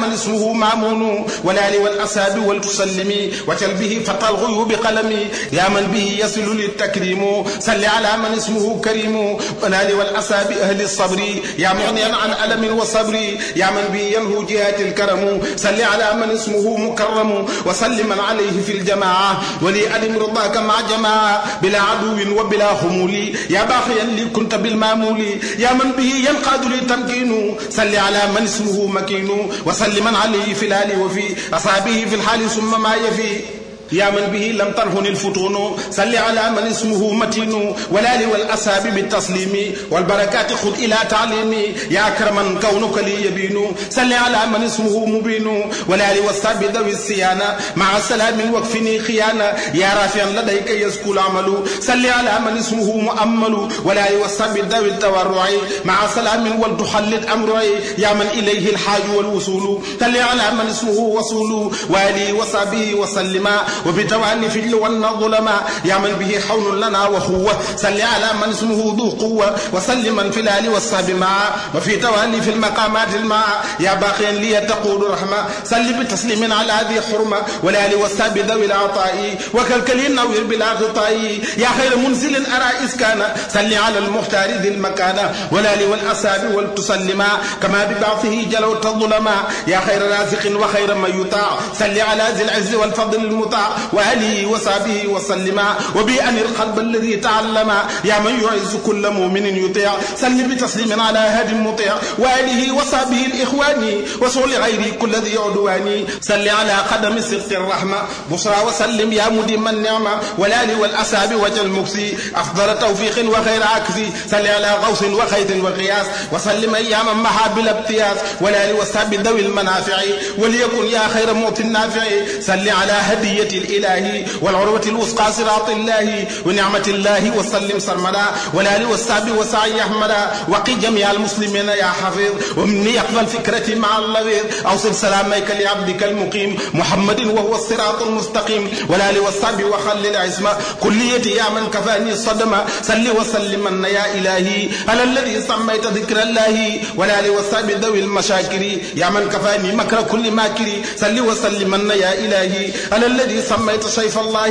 من اسمه مامون والآل والأصحاب ولتسلمي وتل به فتى الغيوب قلمي يا من به يصل للتكريم صل على من اسمه كريم والآل والأصحاب أهل الصبر يا مغنيا عن ألم وصبر يا من به ينهو جهات الكرم صل على من اسمه مكرم وسلم عليه في الجماعة ولي ألم رضاك مع جماعة بلا عدو وبلا خمول يا باقيا لي كنت بالمامول يا من به ينقاد لي تمكين صل على من اسمه مكين وسلم عليه في الآل وفي أصحابه في الحال ثم ما يفي يا من به لم ترهن الفتون صل على من اسمه متين والآل والأصحاب بالتسليم والبركات خذ إلى تعليمي يا أكرما كونك لي يبين صل على من اسمه مبين والآل والصحاب ذوي الصيانة مع سلام واكفني خيانة يا رافعا لديك يزكو العمل صل على من اسمه مؤمل والآل والصحاب ذوي التورع مع سلام ولتحلل أمري يا من إليه الحاج والوصول صل على من اسمه وصول والي وصحبه وسلم وبتوالي في اللوى الظلماء يا من به حول لنا وخوة صل على من اسمه ذو قوة وسلم من في الآل والصحب معا وفي توالي في المقامات الماء يا باقيا لي تقول رحمة صل بتسليم على ذي حرمة والآل والصحب ذوي العطاء وكالكلي النوير بلا غطاء يا خير منزل أرى إسكانا صل على المختار ذي المكانة والآل والأصحاب ولتسلما كما ببعثه جلوت الظلماء يا خير رازق وخير من يطاع صل على ذي العز والفضل المطاع وآله وصحبه وسلم وبأن القلب الذي تعلم يا من يعز كل مؤمن يطيع سل بتسليم على هاد مطيع وآله وصحبه الإخوان وصول غيري كل ذي عدوان سل على قدم صدق الرحمة بصرى وسلم يا مديم النعمة والآل والأصحاب وجه المكسي أفضل توفيق وخير عكسي سل على غوث وخيط وقياس وسلم أياما محا بلا ابتياس والآل والصحب ذوي المنافع وليكن يا خير معطي النافع سل على هدية الإله والعروة الوثقى صراط الله ونعمة الله وسلم سرمدا والآل والصحب وسعي أحمدا وقي جميع المسلمين يا حفيظ ومني يقبل فكرتي مع اللغيظ أوصل سلامك لعبدك المقيم محمد وهو الصراط المستقيم والآل والصحب وخلل عزمة كليتي يا من كفاني الصدمة سل وسلم يا إلهي على الذي سميت ذكر الله والآل والصحب ذوي المشاكر يا من كفاني مكر كل ماكر سل وسلم يا إلهي على الذي سميت سيف الله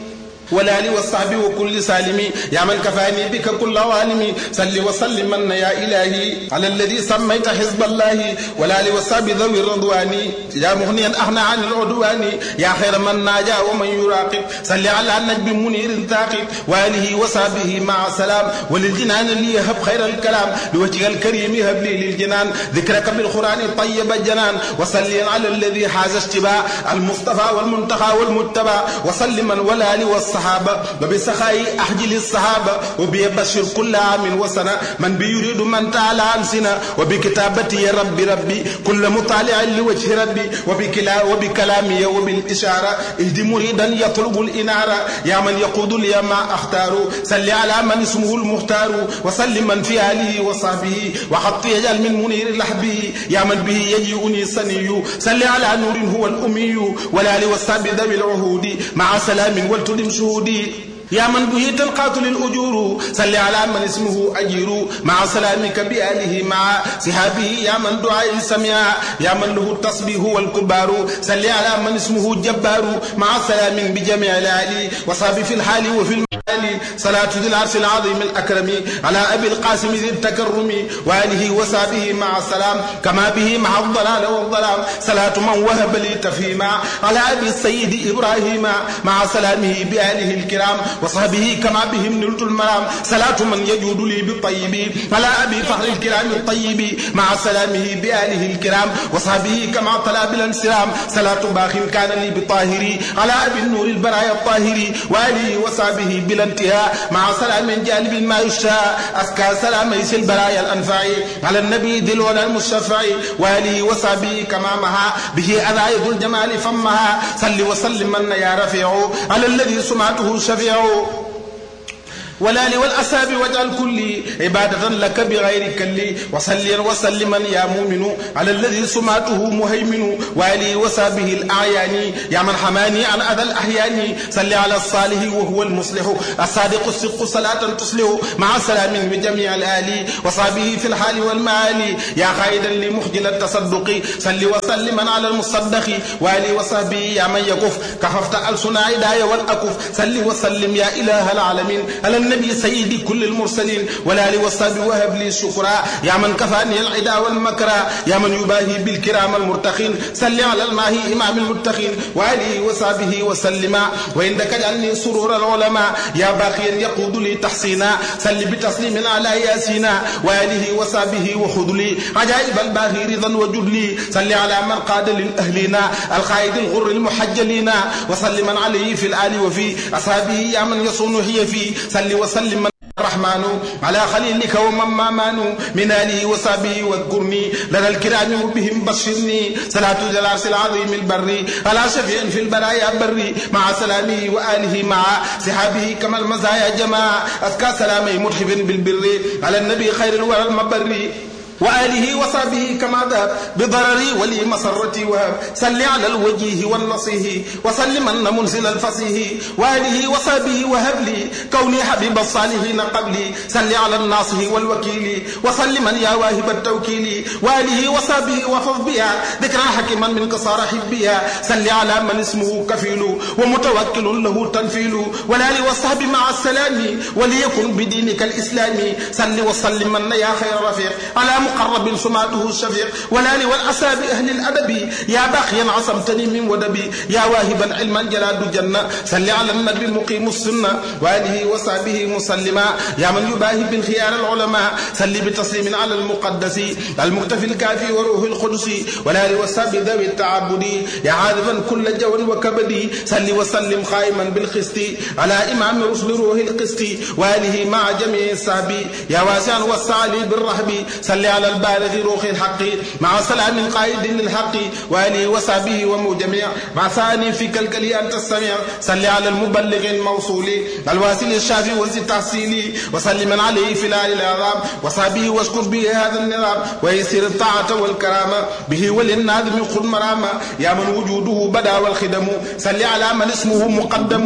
والآل والصحب وكل سالم يا من كفاني بك كل عالم صل وسلم من يا إلهي على الذي سميت حزب الله والآل والصحب ذوي الرضوان يا مغنيا أغنى عن العدوان يا خير من ناجى ومن يراقب صل على النجم منير ثاقب وآله وصحبه مع سلام وللجنان اللي يهب خير الكلام لوجه الكريم هب لي للجنان ذكرك بالقرآن طيب الجنان وصلي على الذي حاز اشتباع المصطفى والمنتقى والمتبع وسلما والآل والصحب الصحابة وبسخاء أحجل الصحابة وبيبشر كل عام وسنة من بيريد من تعالى عن سنة وبكتابتي يا ربي ربي كل مطالع لوجه ربي وبكلا وبكلامي وبالإشارة اهدي مريدا يطلب الإنارة يا من يقود لي ما أختار صل على من اسمه المختار وسلم من في آله وصحبه وحط يجعل من منير لحبه يا من به يجيئني سني صل على نور هو الأمي والآل والصحب ذوي العهود مع سلام ولتدم شهودي يا من به تنقاتل الأجور صل على من اسمه أجير مع سلامك بآله مع صحابه يا من دعاء سميع يا من له التصبيح والكبار صل على من اسمه جبار مع سلام بجميع الآل وصاب في الحال وفي المال صلاة ذي العرش العظيم الأكرم على أبي القاسم ذي التكرم وآله وصحبه مع السلام كما به مع الضلال والظلام صلاة من وهب لي تفهيما على أبي السيد إبراهيم مع سلامه بآله الكرام وصحبه كما بهم نلت المرام صلاة من يجود لي بالطيب على أبي فخر الكرام الطيب مع سلامه بآله الكرام وصحبه كما طلع بالانسرام صلاة باخ كان لي بطاهري على أبي النور البرايا الطاهري وآله وصحبه بلا انتهاء مع سلام من جانب ما يشاء أزكى سلام يس البرايا الأنفع على النبي ذي الولا المشفع وآله وصحبه كما مها به أذايد الجمال فمها صل وسلم من يا رفيع على الذي سمعته شفيع والآل والأصحاب واجعل كلي عبادة لك بغير كلي وصلي وسلما يا مؤمن على الذي سمعته مهيمن وآله وصحبه الأعيان يا من حماني عن أذى الأحيان صل على الصالح وهو المصلح الصادق الصدق صلاة تصلح مع سلام بجميع الآل وصحبه في الحال والمعالي يا قائدا لمخجل التصدق صل وسلما على المصدق وآله وصحبه يا من يكف كففت ألسنا عدايا والأكف صل وسلم يا إله العالمين على النبي سيدي كل المرسلين والآل والصحب وهب لي الشكرا يا من كفاني العدا والمكرا يا من يباهي بالكرام المرتقين صل على الماهي إمام المتقين وآله وصحبه وسلم وعندك اجعلني سرور العلماء يا باقيا يقود لي تحسينا صل بتسليم على ياسينا وآله وصحبه وخذ لي عجائب الباهي رضا وجد لي صل على من قاد للأهلين القائد الغر المحجلين وصل من عليه في الآل وفي أصحابه يا من يصون هي في صل وسلم الرحمن على خليلك ومن مامان من آله وصحبه واذكرني لدى الكرام وبهم بشرني صلاة العرش العظيم البر على شفيع في البرايا بري مع سلامه وآله مع صحابه كما المزايا جماعة أذكى سلامي متحف بالبر على النبي خير الورى المبري وآله وصحبه كما ذهب بضرري ولي مسرتي وهب صل على الوجيه والنصيه وسلم أن منزل الفصيه وآله وصحبه وهب لي كوني حبيب الصالحين قبلي صل على الناصه والوكيل وسلما يا واهب التوكيل وآله وصحبه وحفظ بها ذكرى حكما من قصار حبها صل على من اسمه كفيل ومتوكل له تنفيل والآل والصحب مع السلام وليكن بدينك الإسلامي صل وسلم يا خير رفيق على مقرب سماته الشفيق والآل والأصحاب أهل الأدب يا باقيا عصمتني من ودبي يا واهبا علما جلال الجنة صل على النبي مقيم السنة وآله وصحبه مسلما يا من يباهي بالخيار العلماء صل بتسليم على المقدس المكتفي الكافي وروح القدس والآل والصحب ذوي التعبد يا عاذبا كل جو وكبد صل وسلم قائما بالقسط على إمام رسل روح القسط وآله مع جميع الصحب يا واسعا والسعلي بالرهب صل على البالغ روح الحق مع سلام قائد للحق وآله وصحبه ومجمع مع ثاني في كالكلي أن تستمع صل على المبلغ الموصول الواسل الشافي وزي التحصيل وصل من عليه في الآل العظام وصحبه واشكر به هذا النظام ويسير الطاعة والكرامة به وللناظم خذ مرامة يا من وجوده بدا والخدم صل على من اسمه مقدم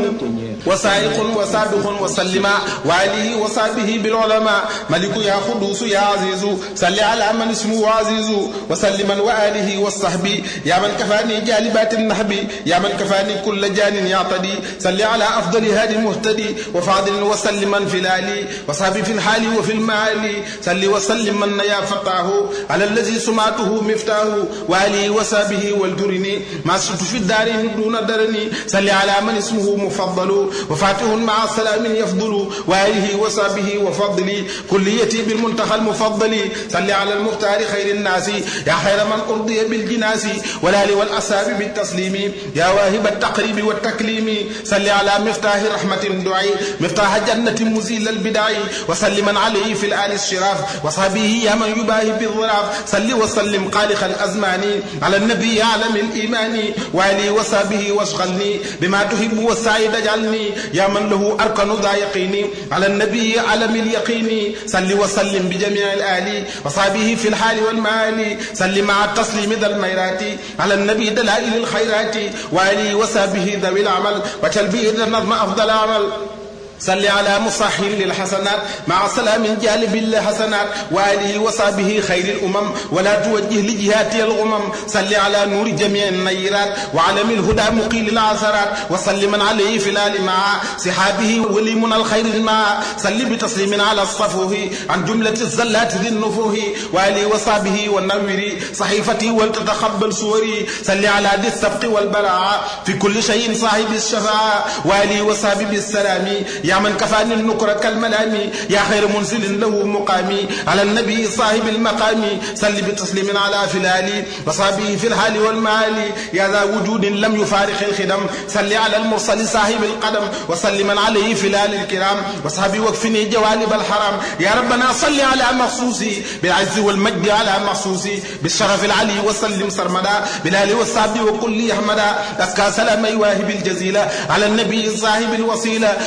وسائق وسابق وسلم وآله وصحبه بالعلماء ملك يا قدوس يا عزيز صل على من اسمه عزيز وسلما وآله والصحب يا من كفاني جالبات النحب يا من كفاني كل جان يعتدي صل على أفضل هادي المهتدي وفاضل وسلما في الآلي وصحبي في الحال وفي المعالي صل وسلم من يا فتاه على الذي سمعته مفتاه وآله وصحبه والجرني ما شئت في الدارين دون درني صل على من اسمه مفضل وفاتح مع سلام يفضل وآله وصحبه وفضلي كليتي بالمنتهى المفضل صل على المختار خير الناس يا خير من أرضي بالجناس والآل والأصحاب بالتسليم يا واهب التقريب والتكليم صل على مفتاح رحمة دعي مفتاح جنة مزيل البدع وسلما عليه في الآل الشراف وصحبه يا من يباهي بالظراف صل وسلم خالق الأزمان على النبي عالم الإيمان وعلي وصحبه واشغلني بما تحب والسعيد اجعلني يا من له أركن ذا يقيني على النبي عالم اليقين صل وسلم بجميع الآل وصحبه في الحال والمال صل مع التسليم ذا الميرات على النبي دلائل الخيرات وآله وصحبه ذوي العمل وتلبيه ذا النظم أفضل عمل صل على مصحح للحسنات مع سلام جالب للحسنات وآله وصحبه خير الأمم ولا توجه لجهات الغمم صل على نور جميع النيرات وعلم الهدى مقيل العثرات وصل من عليه في الآل مع صحابه ولي من الخير مع صل بتسليم على الصفوه عن جملة الزلات ذي النفوه وآله وصحبه والنور صحيفتي ولتتقبل صوري صل على ذي السبق والبراعة في كل شيء صاحب الشفاعة وآله وصحبه بالسلام يا من كفاني النكر كالملام يا خير منزل له مقامي على النبي صاحب المقام صل بتسليم على فلالي وصحبه في الحال والمال يا ذا وجود لم يفارق الخدم صل على المرسل صاحب القدم وسلم عليه في الآل الكرام وصحبه وكفني جوانب الحرام يا ربنا صل على مخصوصي بالعز والمجد على مخصوصي بالشرف العلي وسلم سرمدا بالآل والصحب وكل أحمدا أزكى سلام واهب الجزيلة على النبي صاحب الوسيلة ولا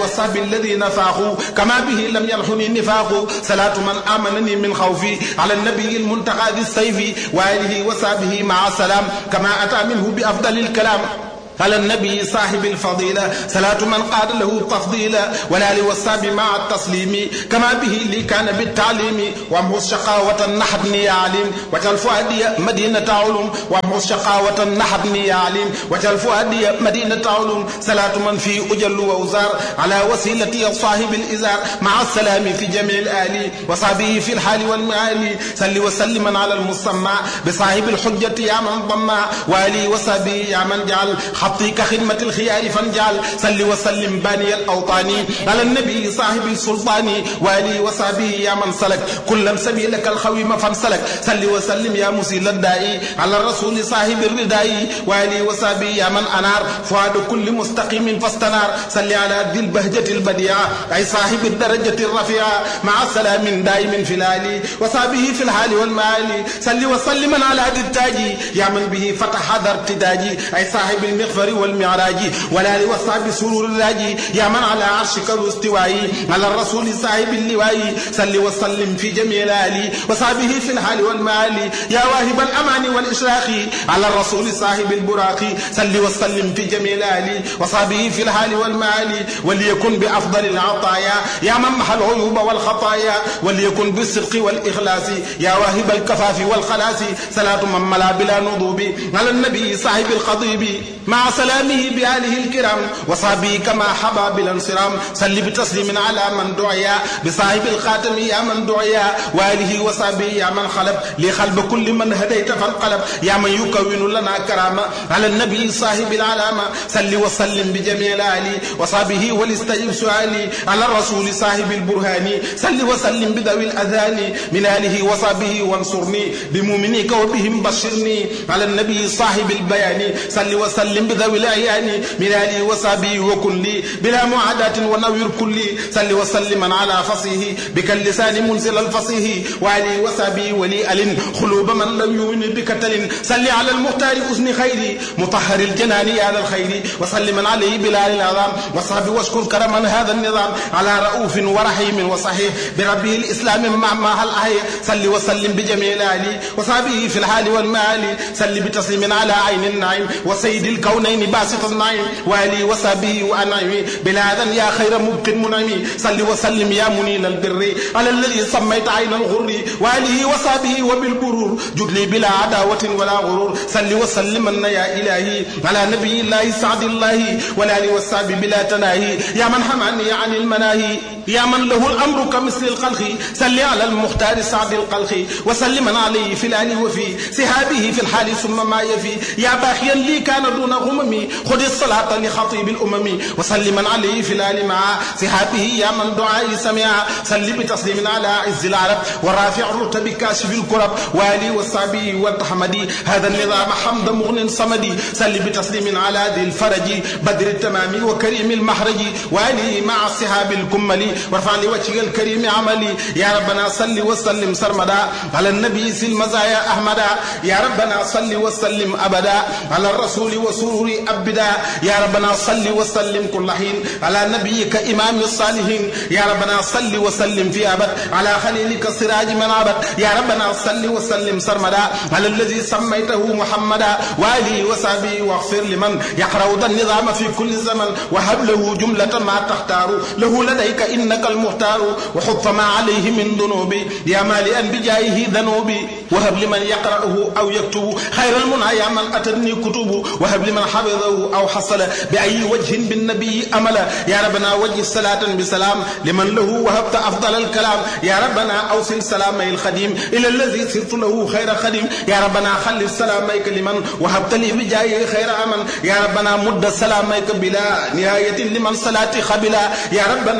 والصحب الذين فاقوا كما به لم يلحني نفاق صلاة من آمنني من خوفي على النبي المنتقى ذي السيف وآله وصحبه مع السلام كما أتى منه بأفضل الكلام على النبي صاحب الفضيلة صلاة من قاد له تفضيلا والآل والصحب مع التسليم كما به لي كان بالتعليم وامه الشقاوة نحبني يا عليم وجل فؤادي مدينة علوم وامه الشقاوة نحبني يا عليم وجل فؤادي مدينة علوم صلاة من في أجل وأزار على وسيلتي صاحب الإزار مع السلام في جميع الآل وصحبه في الحال والمعالي صل وسلما على المسمى بصاحب الحجة يا من ضمى وآلي وصحبه يا من جعل خطي كخدمة الخيار فانجعل صل وسلم باني الأوطان على النبي صاحب السلطان وآله وصحبه يا من سلك كل سبيلك الخويم فانسلك صل وسلم يا مسيل الداعي على الرسول صاحب الرداء وآله وصحبه يا من أنار فؤاد كل مستقيم فاستنار صل على ذي البهجة البديعة أي صاحب الدرجة الرفيعة مع سلام دائم في الآل وصحبه في الحال والمآل صل وسلم على ذي التاج يا من به فتح ذا ارتداج أي صاحب المغفر والمعراج والآل والصحب سرور الراجي يا من على عرشك الاستواء على الرسول صاحب اللواء صل وسلم في جميع الآل وصحبه في الحال والمآل يا واهب الأمان والإشراق على الرسول صاحب البراق صل وسلم في جميع الآل وصحبه في الحال والمآل وليكن بأفضل العطايا يا من محى العيوب والخطايا وليكن بالصدق والإخلاص يا واهب الكفاف والخلاص صلاة من ملا بلا نضوب على النبي صاحب الخضيب مع سلامه بآله الكرام وصحبه كما حبا بالانصرام صل بتسليم على من دعيا بصاحب الخاتم يا من دعيا وآله وصحبه يا من خلب لخلب كل من هديت فانقلب يا من يكون لنا كرامة على النبي صاحب العلامة صل وسلم بجميع الآل وصحبه ولستجب سؤالي على الرسول صاحب البرهان صل وسلم بذوي الأذان من آله وصحبه وانصرني بمؤمنيك وبهم بشرني على النبي صاحب البيان صل وسلم بذوي الأعيان من آله وصحبه وكن لي بلا معاداة ونوير كلي صل وسلم على فصيه بك اللسان منزل الفصيه وعلي وصحبه ولي أل خلوب من لم يؤمن بكتل صل على المختار أذن خيري مطهر الجنان على الخير وسلم عليه بلال العظام وصحبه واشكر كرما هذا النظام على رؤوف ورحيم وصحيح بربه الإسلام مع ما هل أحي صل وسلم بجميع الآل وصحبه في الحال والمال صل بتسليم على عين النعيم وسيد الكونين باسط النعيم وآله وصحبه وأنعمه بلادا يا خير مبق منعم صل وسلم يا منيل البر على الذي سميت عين الغر وآله وصحبه وبالبرور جد لي بلا عداوة ولا غرور صل وسلم يا إلهي على نبي الله سعد الله والآل والصحب بلا تناهي يا من حماني عن المناهي يا من له الأمر كمثل الخلق صل على المختار سعد القلق وسلم عليه في الآل وفي سهابه في الحال ثم ما يفي يا باخيا لي كان دون غممي خذ الصلاة لخطيب الأمم وسلما عليه في الآل مع سهابه يا من دعائي سمع صل بتسليم على عز العرب ورافع الرتب كاشف الكرب والي والصابي والتحمدي هذا النظام حمد مغن صمدي صل بتسليم على ذي الفرج بدر التمام وكريم المحرج والي مع السحاب الكملي وارفع لوجهك الكريم عملي يا ربنا صل وسلم سرمدا على النبي سل مزايا أحمدا يا ربنا صل وسلم أبدا على الرسول وسرور أبدا يا ربنا صل وسلم كل حين على نبيك إمام الصالحين يا ربنا صل وسلم في أبد على خليلك سراج من عبد يا ربنا صل وسلم سرمدا على الذي سميته محمدا وآله وصحبه واغفر لمن يقرأ ذا النظام في كل زمن وهب له جملة ما تختار له لديك إنك المختار وحط ما عليه من ذنوبي يا مالئا بجاهه ذنوبي وهب لمن يقرأه أو يكتب خير المنى يا من أتتني كتب وهب لمن حفظه أو حصل بأي وجه بالنبي أملا يا ربنا وجه صلاة بسلام لمن له وهبت أفضل الكلام يا ربنا أوصل سلامي الخديم إلى الذي صرت له خير خديم يا ربنا خلف سلاميك لمن وهبت لي بجايه خير أمن يا ربنا مد سلاميك بلا نهاية لمن صلاتي خبلا يا ربنا بشر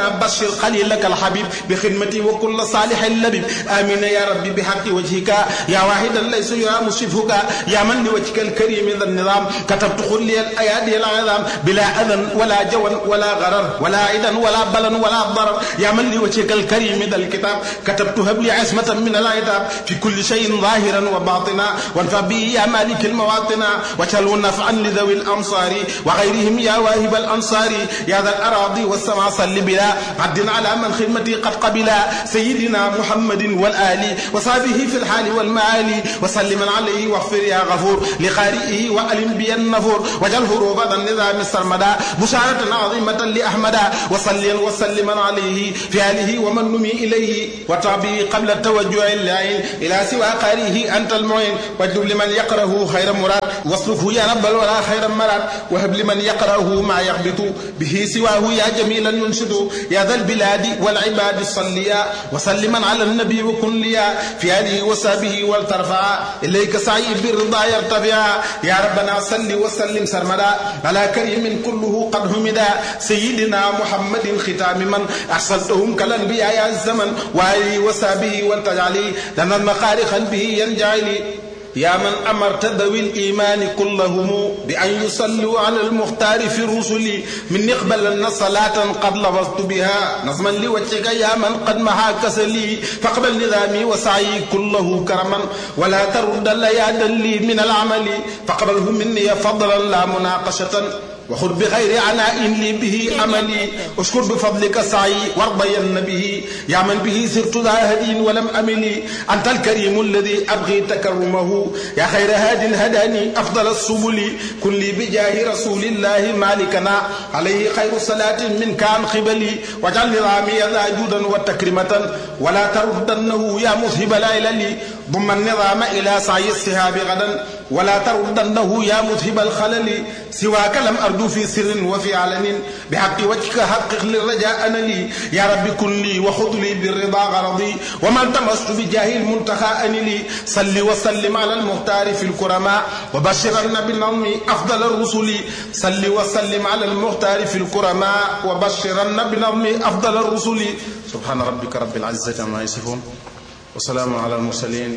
bashir xalilaka alhabib bi xidmati wa kulla salihin labib amina ya rabbi bi haqqi wajhika ya wahidan laysa yura musifhuka ya man li wajhika alkarim dha النظام كتبت خلي الايادي العظام بلا اذى ولا جوى ولا غرر ولا عدا ولا بلا ولا ضرر يا من لوجهك الكريم ذا الكتاب كتبت هب لي عصمة من العتاب في كل شيء ظاهرا وباطنا وانفع به يا مالك المواطن وجعله نفعا لذوي الامصار وغيرهم يا واهب الانصار يا ذا الاراضي والسماء صل بلا عد على من خدمتي قد قبلا سيدنا محمد والال وصحبه في الحال والمعالي وسلم عليه واغفر يا غفور لقارئه وألم بي النفور واجعل هروب ذا النظام السرمدا بشارة عظيمة لأحمدا وصليا وسلما عليه في آله ومن نمي إليه وتعبي قبل التوجه اللعين إلى سوى قارئه أنت المعين واجلب لمن يقرأه خير مراد واصرفه يا رب الورى خير مراد وهب لمن يقرأه ما يغبط به سواه يا جميلا ينشد يا ذا البلاد والعباد الصليا وسلما على النبي وكن ليا في آله وصحبه والترفع إليك سعي بالرضا يرتفع يا ربنا صل وسلم سرمدا على كريم كله قد همدا سيدنا محمد ختام من أحسنتهم كالأنبياء يا الزمن وآله وصحبه والتجعلي لنا المخارخا به ينجعلي يا من أمرت ذوي الإيمان كلهم بأن يصلوا على المختار في الرسل من اقبلن صلاة قد لفظت بها نظما لوجهك يا من قد محا كسلي فاقبل نظامي وسعي كله كرما ولا ترد ليادا لي من العمل فاقبله مني فضلا لا مناقشة وخذ بغير عناء لي به أملي اشكر بفضلك سعي وارضين به يا من به سرت ذا هدي ولم أملي أنت الكريم الذي أبغي تكرمه يا خير هاد هداني أفضل السبل كن لي بجاه رسول الله مالكنا عليه خير صلاة منك عن قبلي واجعل نظامي ذا جودا وتكرمة ولا تردنه يا مذهب العلل ضم النظام إلى سعي السهاب غدا ولا تردنه يا مذهب الخلل سواك لم أرجو في سر وفي علن بحق وجهك حقق للرجاء أنا لي يا رب كن لي وخذ لي بالرضا غرضي وما التمست بجاه المنتخى أن لي صل وسلم على المختار في الكرماء وبشرن بالنظم أفضل الرسل صل وسلم على المختار في الكرماء وبشرن بالنظم أفضل الرسل سبحان ربك رب العزة عما يصفون وسلام على المرسلين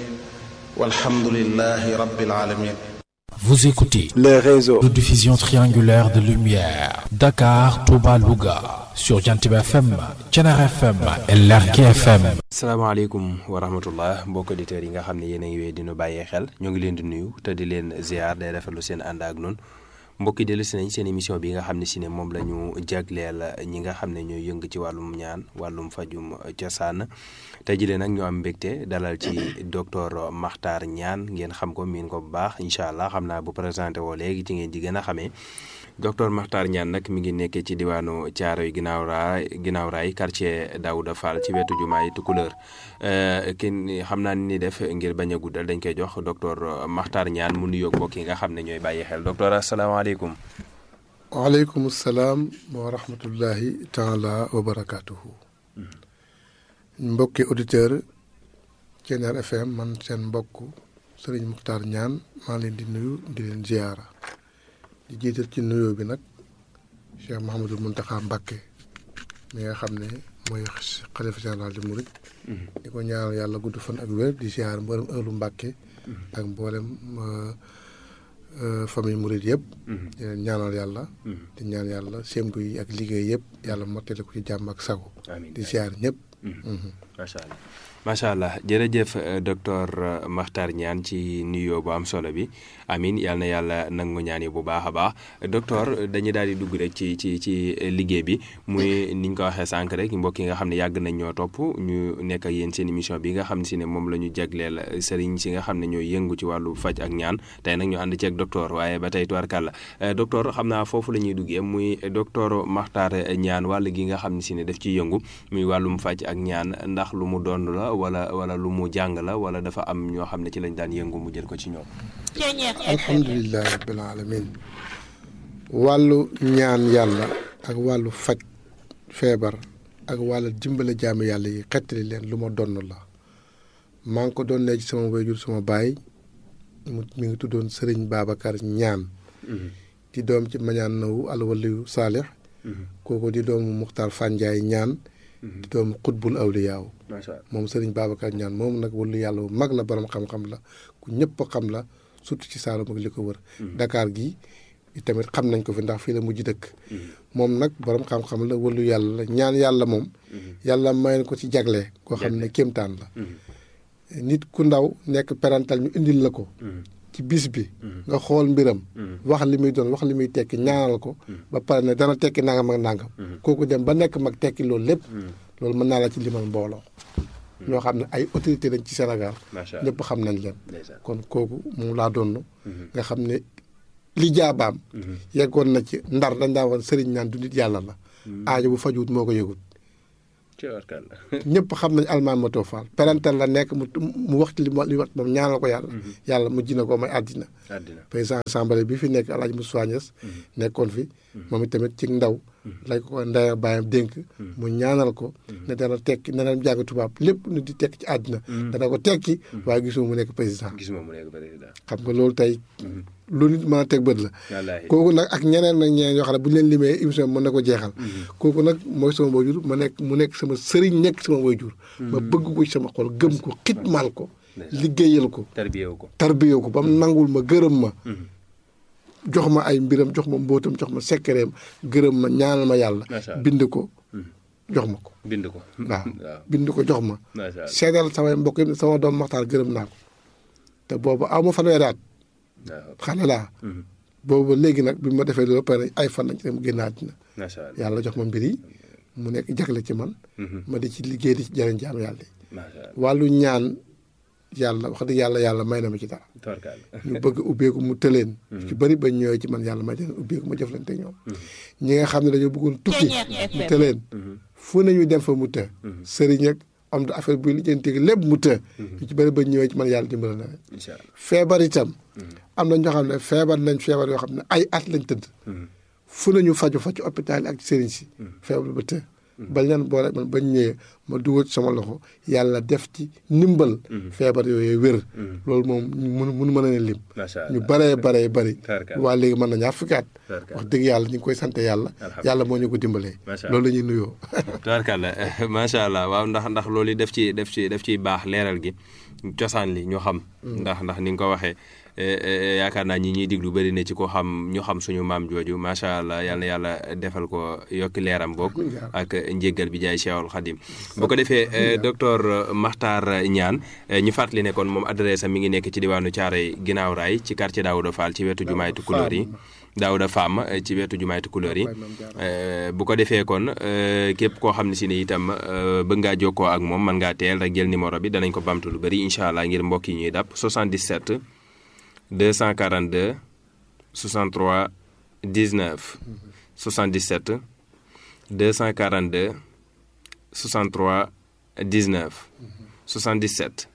والحمد لله رب العالمين Vous écoutez les réseaux de diffusion triangulaire de lumière Dakar, Touba, Louga sur Jantiba FM, Thiénaba FM et Lergui FM. salaamaaleykum wa rahmatullah mbokk auditeurs yi nga xam ne yéen a ngi wéy dinu bàyyee xel ñoo ngi leen di nuyu te di leen ziar day rafetlu seen ànd ak noonu mbokk yi dellu si nañ seen émission bi nga xam ne si ne moom la ñu jagleel ñi nga xam ne ñooy yëng ci wàllum ñaan wàllum fajum cosaan tey jii nag ñu am mbégte dalal ci docteur Makhtar Niane ngeen xam ko miin ko bu baax incha allah xam naa bu présenté woo léegi ci ngeen di gën a xamee docteur Makhtar Niane nag mi ngi nekkee ci diwaanu Thiaroye ginnaaw raay ginnaaw raay quartier Daouda Fall ci wetu jumaay Tukulëër kenn xam naa ni def ngir bañ a guddal dañ koy jox docteur Makhtar Niane mu nuyoog mbokk yi nga xam ne ñooy bàyyi xel docteur asalaamaaleykum. waaleykum salaam wa rahmatullahi taala wa barakaatuhu. mbokki auditeur Thiénaba FM man seen mbokk Serigne Makhtar Niane maa leen di nuyu di leen ziyaara di jiital ci nuyoo bi nag Cheikh Mouhamadul Mountakha Mbacké mi nga xam ne mooy xalifa général di murit di ko ñaanal yàlla gudd fan ak wér di ziyaar mboolem ëllu Mbacké ak mboolem famille murit yëpp di leen ñaanal yàlla di ñaan yàlla sémbu yi ak liggéey yëpp yàlla mottali ko ci jàmm ak sago di ziyaar ñëpp macha allah macha allah jërëjëf docteur Makhtar Niane ci nuyoo bu am solo bi amin yal na yàlla nangu ñaan yi bu baax a baax docteur dañuy daal di dugg rek ci ci ci liggéey bi muy ni ñu ko waxee sànq rek mbokk yi nga xam ne yàgg nañ ñoo topp ñu nekk ak yéen seen émission bi nga xam ne si ne moom la ñu jagleel sëriñ si nga xam ne ñooy yëngu ci wàllu faj ak ñaan tey nag ñu ànd ci ak docteur waaye ba tey tubarkàlla docteur xam naa foofu la ñuy duggee muy docteur Makhtar Niane wàll gi nga xam ne si ne daf ciy yëngu muy wàllum faj ak ñaan ndax lu mu doon la wala wala lu mu jàng la wala dafa am ñoo xam ne ci lañ daan yëngu mu jël ko ci ñoom. alhamdulilah rabbil alamin wàllu ñaan yàlla ak wàllu faj feebar ak wàllu dimbale jaami yàlla yi xettali leen lu ma donn la maa ngi ko doon ne ci sama wayjur sama baay mu mi ngi tuddoon sëriñ Babacar ñaan di doom ci mañaan nawu alwaliyu saalix kooku di doomu Muxtaar Fanjaay ñaan di doon xutbul awliyaaw macha allah moom sëriñ Babacar ñaan moom nag wala yàlla bu mag la borom xam-xam la ku ñëpp xam la surtout ci Saalum ak li ko wër. Dakar gi tamit xam nañ ko fi ndax fii la mujj dëkk. moom nag borom xam-xam la wala yàlla la ñaan yàlla moom. yàlla may na ko ci jagle. koo xam ne kéemtaan la. nit ku ndaw nekk parental ñu indil la ko. ci bis bi. nga xool mbiram. wax li muy doon wax li muy tekki ñaanal ko. ba pare ne dana tekki nangam ak nangam. kooku dem ba nekk mag tekki loolu lépp. loolu mën naa la ci limal mbooloo. ñoo xam ne ay autorité lañ ci Sénégal. macha allah ñëpp xam nañ leen. ndeysaan. kon kooku moom laa doon. nga xam ne li jaabaam. yeggoon na ci ndar dañ daa woon sëriñ naan du nit yàlla la. aajo bu fajuwut moo ko yëgut. ci warkal la. ñëpp xam nañ almaan ma too faal parental la nekk mu mu wax li mu li wax moom ñaanal ko yàlla. yàlla mu ji na ko may àddina. àddina. président assemblée bi fi nekk El Hadj Moussa Niass nekkoon fi. moom itamit ci ndaw. lañ ko ndaya bàyyam dénk. mu ñaanal ko. ne dana tekki ne dana jàng tubaab lépp nu di tekki ci àddina. dana ko tekki. waaye gisuma mu nekk président. gis ma mu nekk président. xam nga loolu tey. lu nit mën a teg bët la. wallaahi. kooku nag ak ñeneen nag ñeneen yoo xam ne bu ñu leen limee émission bi mën na ko jeexal. kooku nag mooy sama waajur ma nekk mu nekk sama sëriñ nekk sama waajur. ma bëgg ko ci sama xol gëm ko xitmaal ko. liggéeyal ko. tarbiyewu ko. tarbiyoo ko ba mu nangul ma gërëm ma. jox ma ay mbiram jox ma mbóotam jox ma sekkereem gërëm ma ñaanal ma yàlla. Macha Allah. bind ko jox ma ko. bind ko. waaw waaw. bind ko jox ma. macha allah. seedal samay mbokk yi sama doom maxtaar gërëm naa ko. te boobu aw ma fanweeri at waaw. xale laa. boobu léegi nag bi ma defee loolu ba pare ay fan lañ ci dem génn àddina macha allah. yàlla jox ma mbir yi mu nekk jagle ci man. ma di ci liggéey di ci jëriñ jaam yàlla yi. macha allah. wàllu ñaan yàlla wax dëgg yàlla yàlla may na ma ci dara. tawarkal la. ñu bëgg ubbeeku mu tëleen. ci bëri bañ ñëwee ci man yàlla may leen ubbeeku ma jëflante ñoom. ñi nga xam ne dañoo bëggoon tukki mu tëleen. fu nañu dem fa mu të. sëriñ ak am da affaire buy lijjanti lépp mu të. ñu ci bëri bañ ñëwee ci man yàlla dimbali na leen. incha allah. feebar itam. am na ñoo xam ne feebar nañ feebar yoo xam ne ay at lañ tëdd. fu nañu faju fa ci hôpital yi ak sëriñ si. feebar ba të. bañ leen boole man bañ ñëwee ma dugal ci sama loxo yàlla def ci ndimbal. feebar yooyu wér. loolu moom mënu mënu mën a leen lim. macha allah. ñu baree baree bari. Tarkal. waa léegi mën na ñaar fukki at. Tarkal. wax dëgg yàlla ñu ngi koy sant yàlla. Alhamdulillah. yàlla moo ñu ko dimbalee. Macha loolu la ñuy nuyoo. tubaarkàlla macha allah waaw ndax ndax loolu yi def ci def ci def ciy baax leeral gi cosaan li ñu xam. ndax ndax ni nga ko waxee eh, eh, yaakaar naa ñi ñuy diglu bëri na ci ko xam ñu xam suñu maam jooju macha allah yal na yàlla defal ko yokki leeram bokk ak njéggal bi jaay Cheikhul Khadim bu ko defee eh, docteur Makhtar Niane eh, ñu fàttali ne kon moom adresse am mi ngi nekk ci diwaanu Thiaroye ginnaaw raay ci quartier Daouda Fall ci wetu jumaay Tukulóor yi Daouda Fam eh, ci wetu jumaay Tukulóor yi Eh, bu ko defee kon eh, képp koo xam ne si ne itam eh, bëgg ngaa jokkoo ak moom mën ngaa teel rek jël numéro bi danañ ko bamtu lu bëri incha allah ngir mbokk yi ñuy dàpp 77 242 63 19 77 242 63 19 77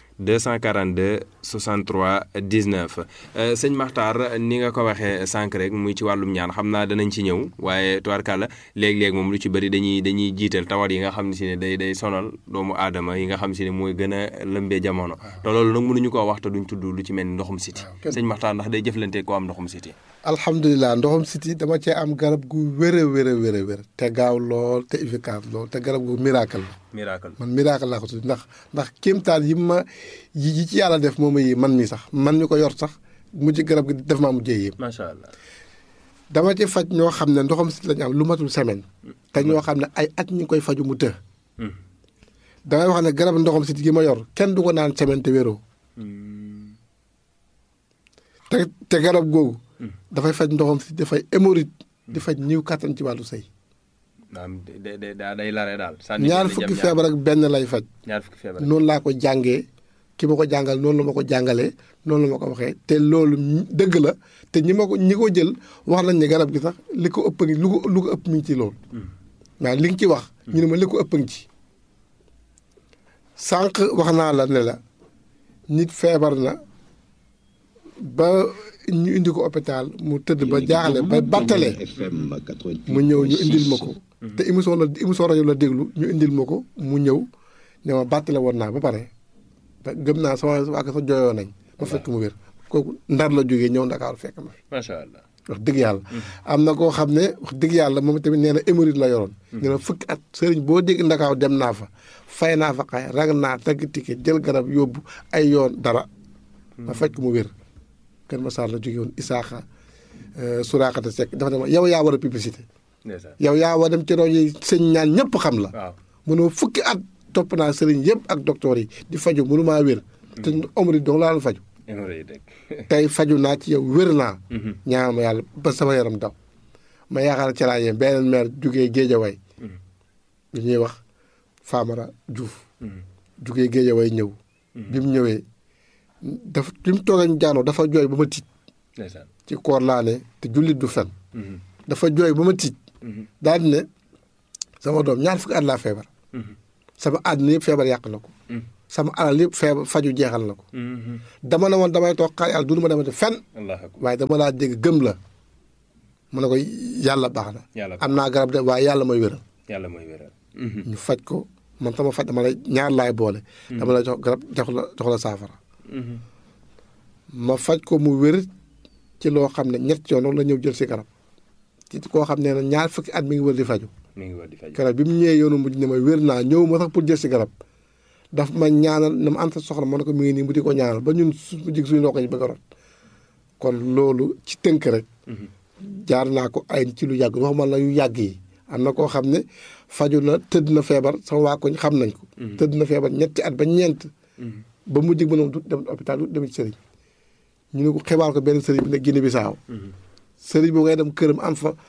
242 63 19 euh, sëñ Makhtar ni nga ko waxee sànq rek muy ci wàllum ñaan xam naa danañ ci ñëw waaye tubaarkàlla léeg-léeg moom lu ci bëri dañuy dañuy jiital tawat yi nga xam ne si ne day day sonal doomu aadama yi nga xam si ne mooy gën a lëmbee jamono te loolu nag mënuñu koo wax te duñ tudd lu ci mel ni ndoxum siti kenn- sëñ Makhtar ndax day jëflante ko am ndoxum siti alhamdulilah ndoxam siti dama cee am garab gu wér a wér a wér a wér te gaaw lool te efficace lool te garab gu miracle la miracle man miracle laa ko tudd ndax ndax kéemtaan yi ma yi yi ci yàlla def moom yi man mi sax man ñu ko yor sax mujj garab gi def maa mujjee yéem macha allah dama ci faj ñoo xam ne ndoxam siti lañu am lu matul semaine te ñoo xam ne ay at ñu ngi koy faju mu të damay wax ne garab ndoxam siti gi ma yor kenn du ko naan semaine te wéroo te te garab googu dafay faj ndoxam siti dafay hémorroïde di faj ñiw kattan ci wàllu sëy maanaam day day day lare daal ñaar fukki feebar ak benn lay faj ñaar fukki feebar noonu laa ko jàngee ki ma ko jàngal noonu la ma ko jàngalee noonu la ma ko waxee te loolu ñi- dëgg la te ñi ma ko ñi ko jël wax nañ ne garab gi sax li ko ëpp ngi lu ko lu ko ëpp mi ngi ci loolu waaw li nga ci wax ñu ne ma li ko ëpp ngi ci sànq wax naa la ne la nit feebar na ba ñu indi ko hôpital mu tëdd ba jaaxle ba battale mu ñëw ñu indil ma ko te émission la émission rajo la déglu ñu indil ma ko mu ñëw ne ma battale woon naa ba pare te gëm naa sama waa sa jooyoo nañ ma fekk mu wér kooku ndar la jógee ñëw ndakaaru fekk ma fi macha allah wax dëgg yàlla am na koo xam ne wax dëgg yàlla moom tamit nee na hémorroïde la yoroon nee na fukki at sëriñ boo dégg ndakaaw dem naa fa fay naa fa xay rag naa tagg ticket jël garab yóbbu ay yoon dara ma faj ko mu wér Kër Massar la jóge woon Isaaxa Suraakata Seck dafa ne ma yow yaa war a publicité ndeysaan yow yaa war a dem ci rajo yi sëñ ñaan ñëpp xam la waaw mënoo fukki at topp naa sëriñ yëpp ak docteur yi di faju mënu maa wér te omri dong laa la faju hémorroïde rek tey faju naa ci yow wér naa ñaan ma yàlla ba sama yaram daw ma yaakaar ci laa yem beneen maire jugee Géejawaay lu ñuy wax Famara Diouf jugee Géejawaay ñëw bi mu ñëwee dafa bi mu toogee ñu jaanoo dafa jooy ba ma tiit ndeysaan ci koor laa ne te jullit du fen dafa jooy ba ma tiit daal di ne sama doom ñaar fukki at laa feebar sama àddina yëpp feebar yàq na ko sama alal yëpp feebar faju jeexal na ko dama ne woon damay toog xaar yàlla dunu ma demate fenn allah akbar waaye dama laa dégg gëm la mu ne ko yàlla baax na Yàlla baax am naa garab de waaye yàlla mooy wéral yàlla mooy wéral ñu faj ko man sama faj dama lay ñaar laay boole dama lay jox garab jox la jox la saafara ma faj ko mu wér ci loo xam ne ñett yoon la ñëw jël si garab ci koo xam ne ñaar fukki at mi ngi wër di faju mi ngi war di faj garab bi mu ñëwee yoonu mujj ne ma wér naa ñëw ma sax pour jël si garab daf ma ñaanal na ma am sa soxla ma ne ko mi ngi nii mu di ko ñaanal ba ñun su jig suñu ndox yi bëgg a rot kon loolu ci tënk rek jaar naa ko ay ci lu yàgg waxuma la yu yàgg yi am na koo xam ne faju na tëdd na feebar sama waa koñ xam nañ ko tëdd na feebar ñetti at ba ñeent ba mujj ba noonu du dem hôpital du dem ci sëriñ ñu ne ko xibaar ko benn sëriñ bi ne Guinée Bissau sëriñ boobu ngay dem këram am fa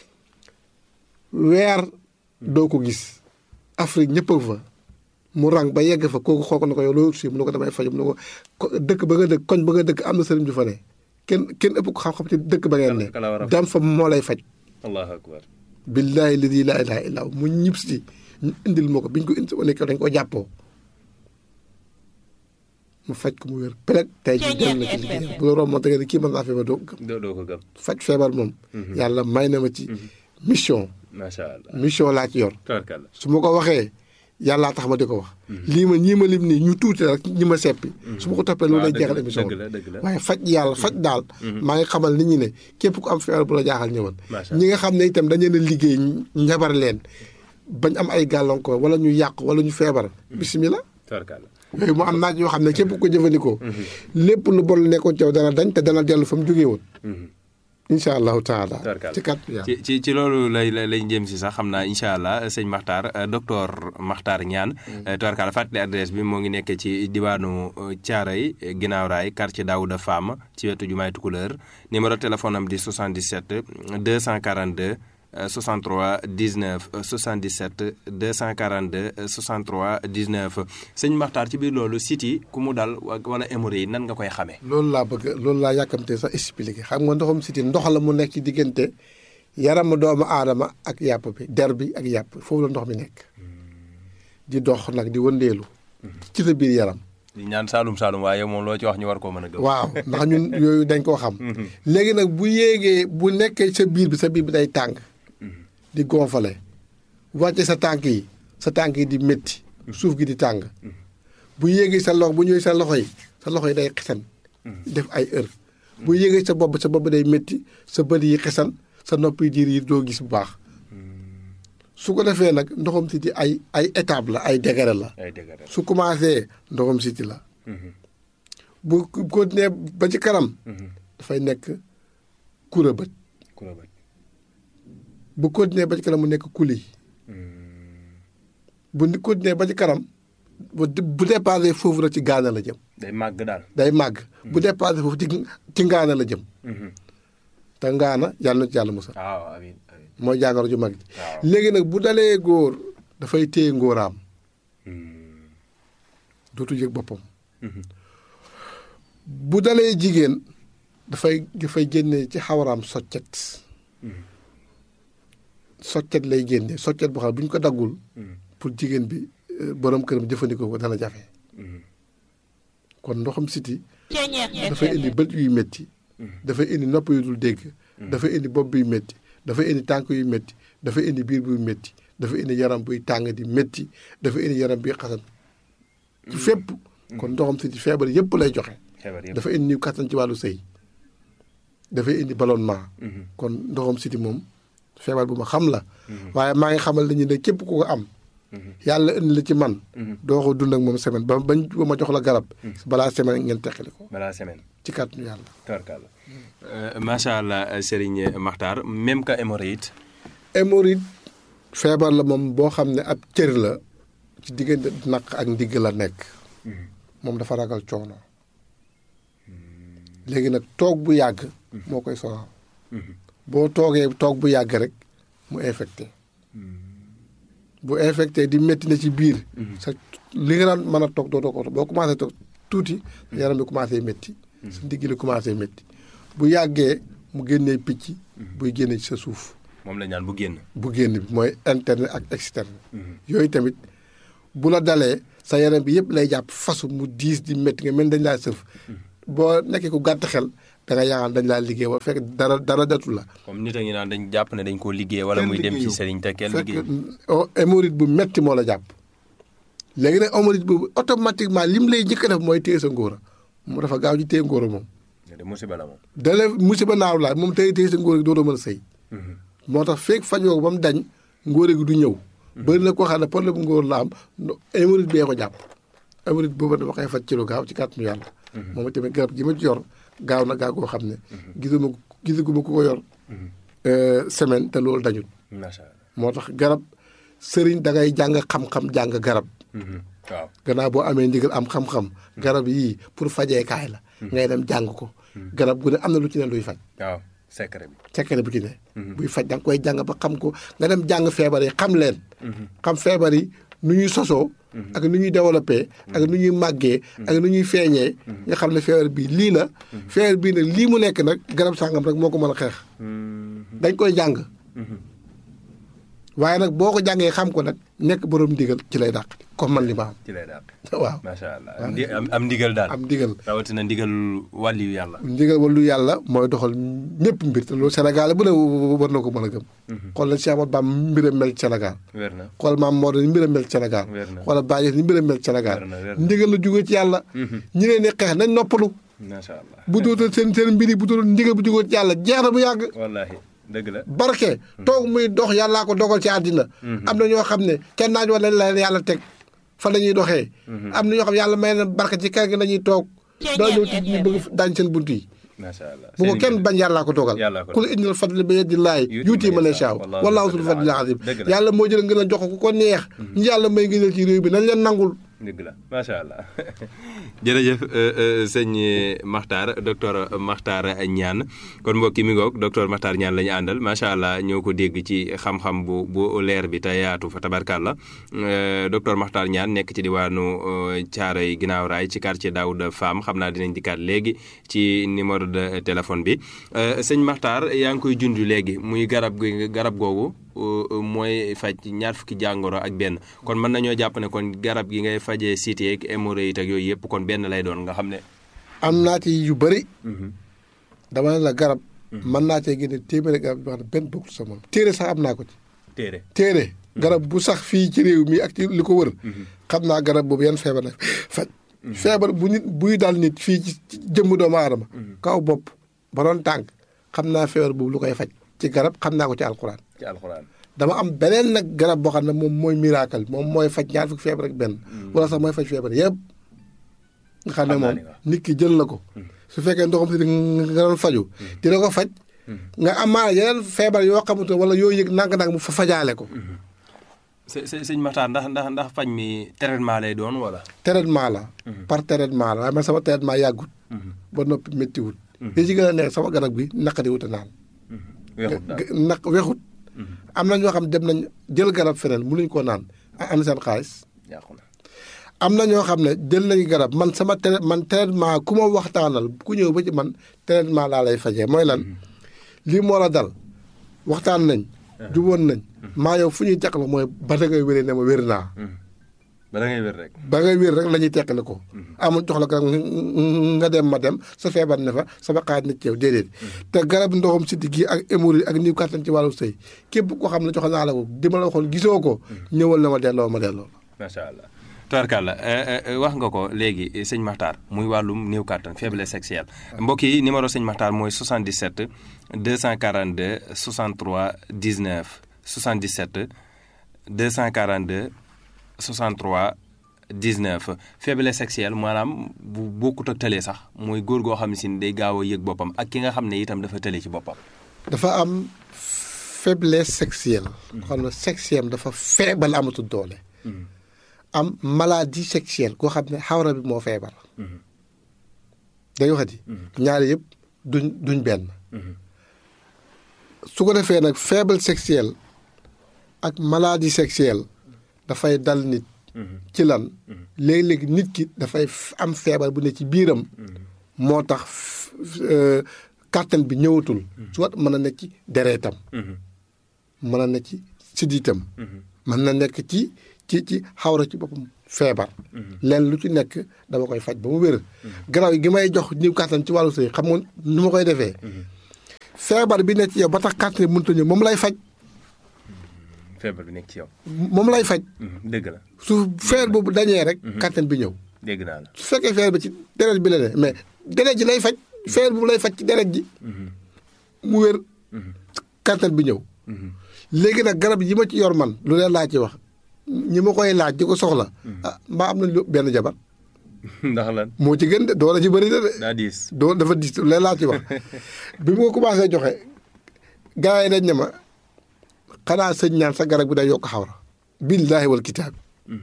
weer doo ko gis Afrique ñëpp a fa mu rang ba yegg fa kooku xool ko na ko yow loolu si mu ne ko damay faju mu ne ko ko- dëkk ba nga dëkk koñ ba nga dëkk am na sëriñ ju fa ne kenn kenn ëpp ko xam-xam ci dëkk ba ngeen ne Kala- kala war a faj. dem fa moo lay faj allahu akbar billaahi ladi laa ilaaha illaa hu mu ñib si ñu indil ma ko biñ ko indi nekk dañ ko jàppoo mu faj ko mu wér peleg tey jii dem na ci liggéey bu la romb da nga ne kii mën naa feebar doo ko gëm doo doo ko gëm faj feebar moom yàlla may na ma ci mission macha allah mission laa ci yor tabarkalla su ma ko waxee yàllaa tax ma di ko wax lii ma ñii ma lim nii ñu tuuti rek ñi ma seppi su ma ko toppee loolu lay dëgg jeexal la, émission dëgg la, dëgg la. waaye faj yàlla faj daal maa ngi xamal nit ñi ne képp ku am feebar bu la jaaxal ñëwal Macha ñi nga xam ne itam dañu leen a liggéey njabar leen bañ am ay gàllankoor wala ñu yàq wala ñu feebar bisimilah tabarkalla yooyu mu am naaj yoo xam ne képp ku ko jëfandikoo lépp lu bon lu nekkoon ci yow dana dañ te dana dellu fa mu jógee woon incha allahu taala Tabarkalla. ci kat yàlla ci ci ci loolu lay lay lañ jëm si sax xam naa incha allah sëñ Makhtar euh, docteur Makhtar Niane tubarkalla fàttali adresse bi moo ngi nekk ci diwaanu Thiaroye ginnaaw raay quartier Daouda Fam ci wetu jumaay Tukuleur numéro téléphone am di 77 242 euh, 63 19 euh, 77 242 euh, 63 19 sëñ Makhtar ci biir loolu site yi ku mu dal wa- wala hémorroïde yi nan nga koy xamee. loolu laa bëgg loolu laa yàkkamte sax expliqué xam nga ndoxum siti ndox la mu nekk ci diggante yaramu doomu aadama ak yàpp bi der bi ak yàpp foofu la ndox mi nekk di dox nag di wëndeelu ci sa biir yaram di ñaan Saalum Saalum waaye moom loo ci wax ñu war koo mën a gëm. waaw ndax ñun yooyu dañ koo xam léegi nag bu yéegee bu nekkee sa biir bi sa biir bi day tàng di gonfale wàcce sa tànk yi sa tànk yi di métti suuf gi di tàng bu yéegee sa loxo bu ñëwee sa loxo yi sa loxo yi day xesan def ay heure bu yéegee sa bopp sa bopp day métti sa bët yi xesan sa nopp yi diir yi doo gis bu baax su ko defee nag ndoxam siti ay ay étape la ay degré la ay dëgg la. su commencé ndoxam siti la bu continué ba ci kanam dafay nekk kura bët ku la bañ. bu continué ba ci kanam mu nekk kuli bu ni continué ba ci kanam bu bu dépassé foofu rek ci gaana la jëm day màgg daal. day màgg bu dépassé foofu ci ci ngaana la jëm te ngaana yàlla na ci yàlla musal waaw amiin amiin. mooy jàngoro ju mag ji waaw. léegi nag bu dalee góor dafay téye ngóoraam dootu yëg boppam bu dalee jigéen dafay dafay génne ci xawaraam soccet soccet lay génne soccet boo xam ne bu ñu ko daggul pour jigéen bi euh, borom këram jëfandikoo ko dana jafe kon ndoxam siti dafay indi bët yuy métti dafay indi nopp yu dul dégg dafay indi bopp buy métti dafay indi tànk yu métti dafay indi biir buy métti dafay indi yaram buy tàng di métti dafay indi yaram buy xasan ci fépp kon ndoxam siti feebar yëpp lay joxe feebar yëpp. dafa indi kattan ci wàllu sëy dafay indi ballonnement kon ndoxam siti moom feebar bu ma xam la waaye maa ngi xamal nañu ne képp ku ko am yàlla indi la ci man doo ko dund ak moom semaine ba bañ ba ma jox la garab balaa semaine ngeen teqali ko balaa semaine ci kàttanu yàlla tabarkalla macha allah Serigne Makhtar même que hémorroïde hémorroïde feebar la moom boo xam ne ab cër la ci diggante naq ak ndigg la nekk moom dafa ragal coono léegi nag toog bu yàgg moo koy sonal boo toogee toog bu yàgg rek mu infecté bu infecté di métti na ci biir sa li nga daan mën a toog doo ko boo commencé toog tuuti yaram bi commencé métti sa ndigg li commencé métti bu yàggee mu génnee picc buy génne ci sa suuf moom la ñaan bu génn bu génn bi mooy interne ak externe yooyu tamit bu la dalee sa yaram bi yëpp lay jàpp fasu mu diis di métti nga mel dañ laa sëf boo nekkee ku gàtt xel da nga yaakaar dañ laa liggéey wala fekk dara dara datu la comme nit a ngi naan dañ jàpp ne dañ koo liggéey wala muy dem ci sëriñ te kenn liggéey fekk hémorroïde bu metti moo la jàpp léegi nag hémorroïde boobu automatiquement lim lay njëkk a def mooy téye sa ngóora mu dafa gaaw ji téye ngóora moom de musiba la moom dale musiba naaw laa moom téye téye sa ngóora gi dootoo mën a sëy moo tax feeg fajoo ko ba mu dañ ngóora gi du ñëw bëri na koo xam ne problème bu ngóor la am hémorroïde bee ko jàpp hémorroïde boobu dafa koy faj ci lu gaaw ci kàttanu yàlla moom tamit garab gi ma ci yor gaaw na gaaw koo xam ne gisuma gisaguma ku ko yor semaine te loolu dañul macha allah moo tax garab sëriñ da ngay jàng xam-xam jàng garab waaw gannaaw boo amee ndigal am xam-xam garab yii pour fajeekaay la ngay dem jàng ko garab gu ne am na lu ci ne luy faj waaw secret bi secret bu ci ne buy faj da nga koy jàng ba xam ko nga dem jàng feebar yi xam leen xam feebar yi nu ñuy sosoo ak nu ñuy développé ak nu ñuy màggee ak nu ñuy feeñee nga xam ne feebar bii lii la feebar bii nag lii mu nekk nag garab sàngam rek moo ko mën a xeex dañ koy jàng waaye nag boo ko jàngee xam ko nag nekk borom ndigal ci lay dàq comme man li ma ci lay dàq am waaw macha allah am ndi- am am ndigal daal am ndigal rawatina ndigal wàlliyu yàlla ndigal wàllu yàlla mooy doxal ñëpp mbir te loolu Sénégal bu ne war na ko mën a gëm xool na Cheikh Ahmadou Bamba mbiram mel ci Sénégal wér na xool maam Maodo ni mbiram mel ci Sénégal Wér na. xoolal Baye ni mbiram mel ci Sénégal Wér na, wér na. ndigal la jógee ci yàlla ñi leen di xeex nañ noppalu macha allah bu dootal seen seen mbir yi bu dootal ndigal bu jógee ci yàlla jeex na bu yàgg wallahi dëgg la barke toog muy dox yàllaa ko dogal ci àddina am na ñoo xam ne kenn naaj wala la leen yàlla teg fa la ñuy doxee am na ñoo xam ne yàlla may na barke ci kër gi la ñuy toog doo ñëw ci ñu bëgg daañ seen bunt yi macha allah bu ko Seen kenn ndigal. bañ yàllaa ko dogal Yàllaa ko kul indil fadli bi yadillahi Yuuti yuuti man man yashaa. yashaa Wallaahu wallaahu zul zul fadlil fadlil azim Dëgg la. yàlla moo jël ngeen a jox ko ku ko neex ñi yàlla may ngënal ci réew bi nañ leen nangul dëgg la macha allah jërëjëf sëñ Makhtar docteur Makhtar Niane kon mbokk yi mi ngoog docteur Makhtar Niane la ñu àndal macha allah ñoo ko dégg ci xam-xam bu bu leer bi te yaatu fa tabarkàlla docteur Makhtar Niane nekk ci diwaanu Thiaroye ginnaaw raay ci quartier Daouda Fam xam naa dinañ dikkaat léegi ci numéro de téléphone bi sëñ Makhtar yaa ngi koy junj léegi muy garab gi garab googu. mooy faj ñaar fukki jàngoro ak benn kon mën nañoo jàpp ne kon garab gi ngay fajee cité ak hémorroïde ak yooyu yëpp kon benn lay doon nga xam ne. am naa ci yu bëri dama ne la garab mën naa cee génne téeméeri garab yoo xam ne benn bokkul sa moom téere sax am naa ko ci téere téere garab bu sax fii ci réew mi ak ci li ko wër xam naa garab boobu yan feebar la faj feebar bu nit buy dal nit fii ci jëmm doomu aadama kaw bopp ba doon tànk xam naa feebar boobu lu koy faj ci garab xam naa ko ci alxuraan ci alxuraan. dama am beneen nag garab boo xam ne moom mooy miracle moom mooy faj ñaar fukki feebar ak benn wala sax mooy faj feebar yëpp nga xam ne Xam naa moom li nga wax. nit ki jël na ko su fekkee ndoxam si nga doon faju dina ko faj nga amaana yeneen feebar yoo xamante wala yoo yëg nànk-nànk mu fa fajaale ko së së sëñ Makhtar ndax ndax ndax faj mi traitement lay doon wala. traitement la par traitement la waaye man sama traitement yàggut ba noppi méttiwut li ci gën a neex sama garab bi naqadi wut a naan weexut daal naq wexut am na ñoo xam dem nañ jël garab feneen mënuñ koo naan am seen xaalis yàqu na. am na ñoo xam ne jël nañu garab man sama trai- man traitement ku ma waxtaanal ku ñëw ba ci man traitement laa lay fajee mooy lan lii moo la dal waxtaan nañ juboon nañ maa yow fu ñuy teqal mooy ba da ngay wéree ne ma wér naa ba da ngay wér rek. ba ngay wér rek la ñuy teqale ko amul jox la garab nga dem ma dem sa feebar ne fa sama xaaj na ci yow déedéet te garab ndoxam siddi gi ak hémorroïde ak niw kàttan ci wàllu sëy képp koo xam ne jox naa la ko di ma la waxoon gisoo ko ñëwal na ma delloo ma delloo macha allah tubarkàlla wax nga ko léegi sëñ Makhtar muy wàllum néew kàttan faiblesse sexuelle mbokk yi numéro sëñ Makhtar mooy 77 242 63 19 77 242 63 19 faiblesse sexuelle maanaam bu bokkut ak tële sax mooy góor goo xam ne si day gaaw a yëg boppam ak ki nga xam ne itam dafa tële ci boppam. dafa am faiblesse sexuelle. xam ne sexuelle dafa feebal amatul doole. am maladie sexuelle koo xam ne xawra bi moo feebar. day waxati. ñaari yëpp duñ duñ benn. su ko defee nag faible sexuelle ak maladie sexuelle dafay dal nit. ci lan léeg-léeg nit ki dafay am feebar bu ne ci biiram. moo tax kàttan bi ñëwatul. soit mën na nekk ci dereetam. mën na nekk ci siddiitam. mën na nekk ci ci ci xawra ci boppam feebar. leen lu ci nekk dama koy faj ba mu wér. garaaw gi may jox ñëw kàttan ci wàllu sëy xam nga nu ma koy defee. feebar bi nekk ci yow ba tax kàttan bi mënut a ñëw moom lay faj. feebar bi nekk ci yow. moom lay faj. dëgg la. su feer boobu dañee rek. kàttan bi ñëw. dégg naa la. su fekkee feer bi ci deret bi la ne mais deret ji lay faj. feer boobu lay faj ci deret ji. mu wér. kàttan bi ñëw. léegi nag garab yi ma ci yor man lu leen laa ci wax ñi ma koy laaj di ko soxla. ah mbaa am nañ lu benn jabar. ndax lan. moo ci gën de doole ci bëri na de. daa diis. doo dafa diis lu leen laa ci wax bi ma ko commencé joxe gars yi dañ ne ma xanaa sëñ ñaan sa garab bi day yokk xawra. billaahi wal kitaab.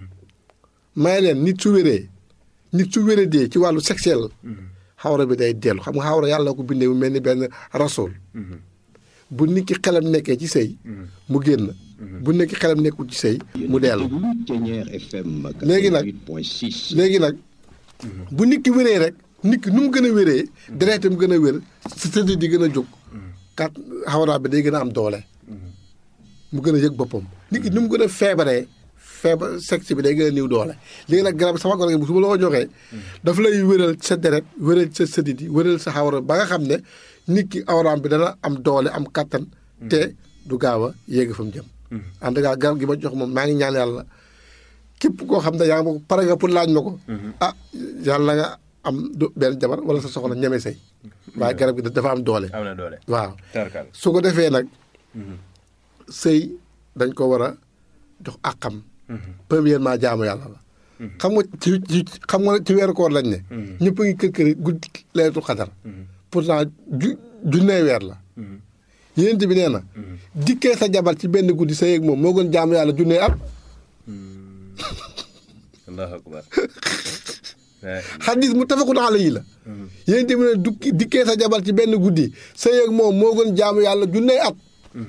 may leen nit su wéree nit su wéree dee ci wàllu sexuel. xawra bi day dellu xam nga xawra yàlla ko bindee mu mel ni benn rasool. bu nit ki xelam nekkee ci sëy mu génn. bu nit ki xelam nekkul ci sëy mu dellu. léegi nag léegi nag bu nit ki wéree rek nit ki nu mu gën a wéree. deretam gën a wér sa sëdd di gën a jóg. kat xawra bi day gën a am doole. mu gën a yëg boppam. nit ki nu mu gën a feebaree. feebar sexe bi day gën a néew doole léegi nag garab sama garab su ma la ko joxee dafa lay wéral sa deret wéral sa sëdit yi wéral sa xawra ba nga xam ne nit ki awraam bi dana am doole am kattan te du gaaw a yéegi fa mu jëm en tout cas garab gi ma jox moom maa ngi ñaan yàlla képp koo xam ne yaa ngi ma ko pare nga pour laaj ma ko ah yàlla nga am benn jabar wala sa soxla ñeme say waaye garab gi dafa am doole am na doole waaw su ko defee nag sëy dañ ko war a jox àqam premièrement jaamu yàlla la. xam nga ci ci xam nga ci weeru koor lañ ne. ñëpp a ngi kër kër guddi laylatul xadar. pourtant ju junnee weer la. yéen bi nee na. dikkee sa jabar ci benn guddi sa yeeg moom moo gën jaamu yàlla junnee at. allahu akbar. xadis mu tafakun alayhi la. yéen bi ne dukki dikkee sa jabar ci benn guddi sa yeeg moom moo gën jaamu yàlla junnee at.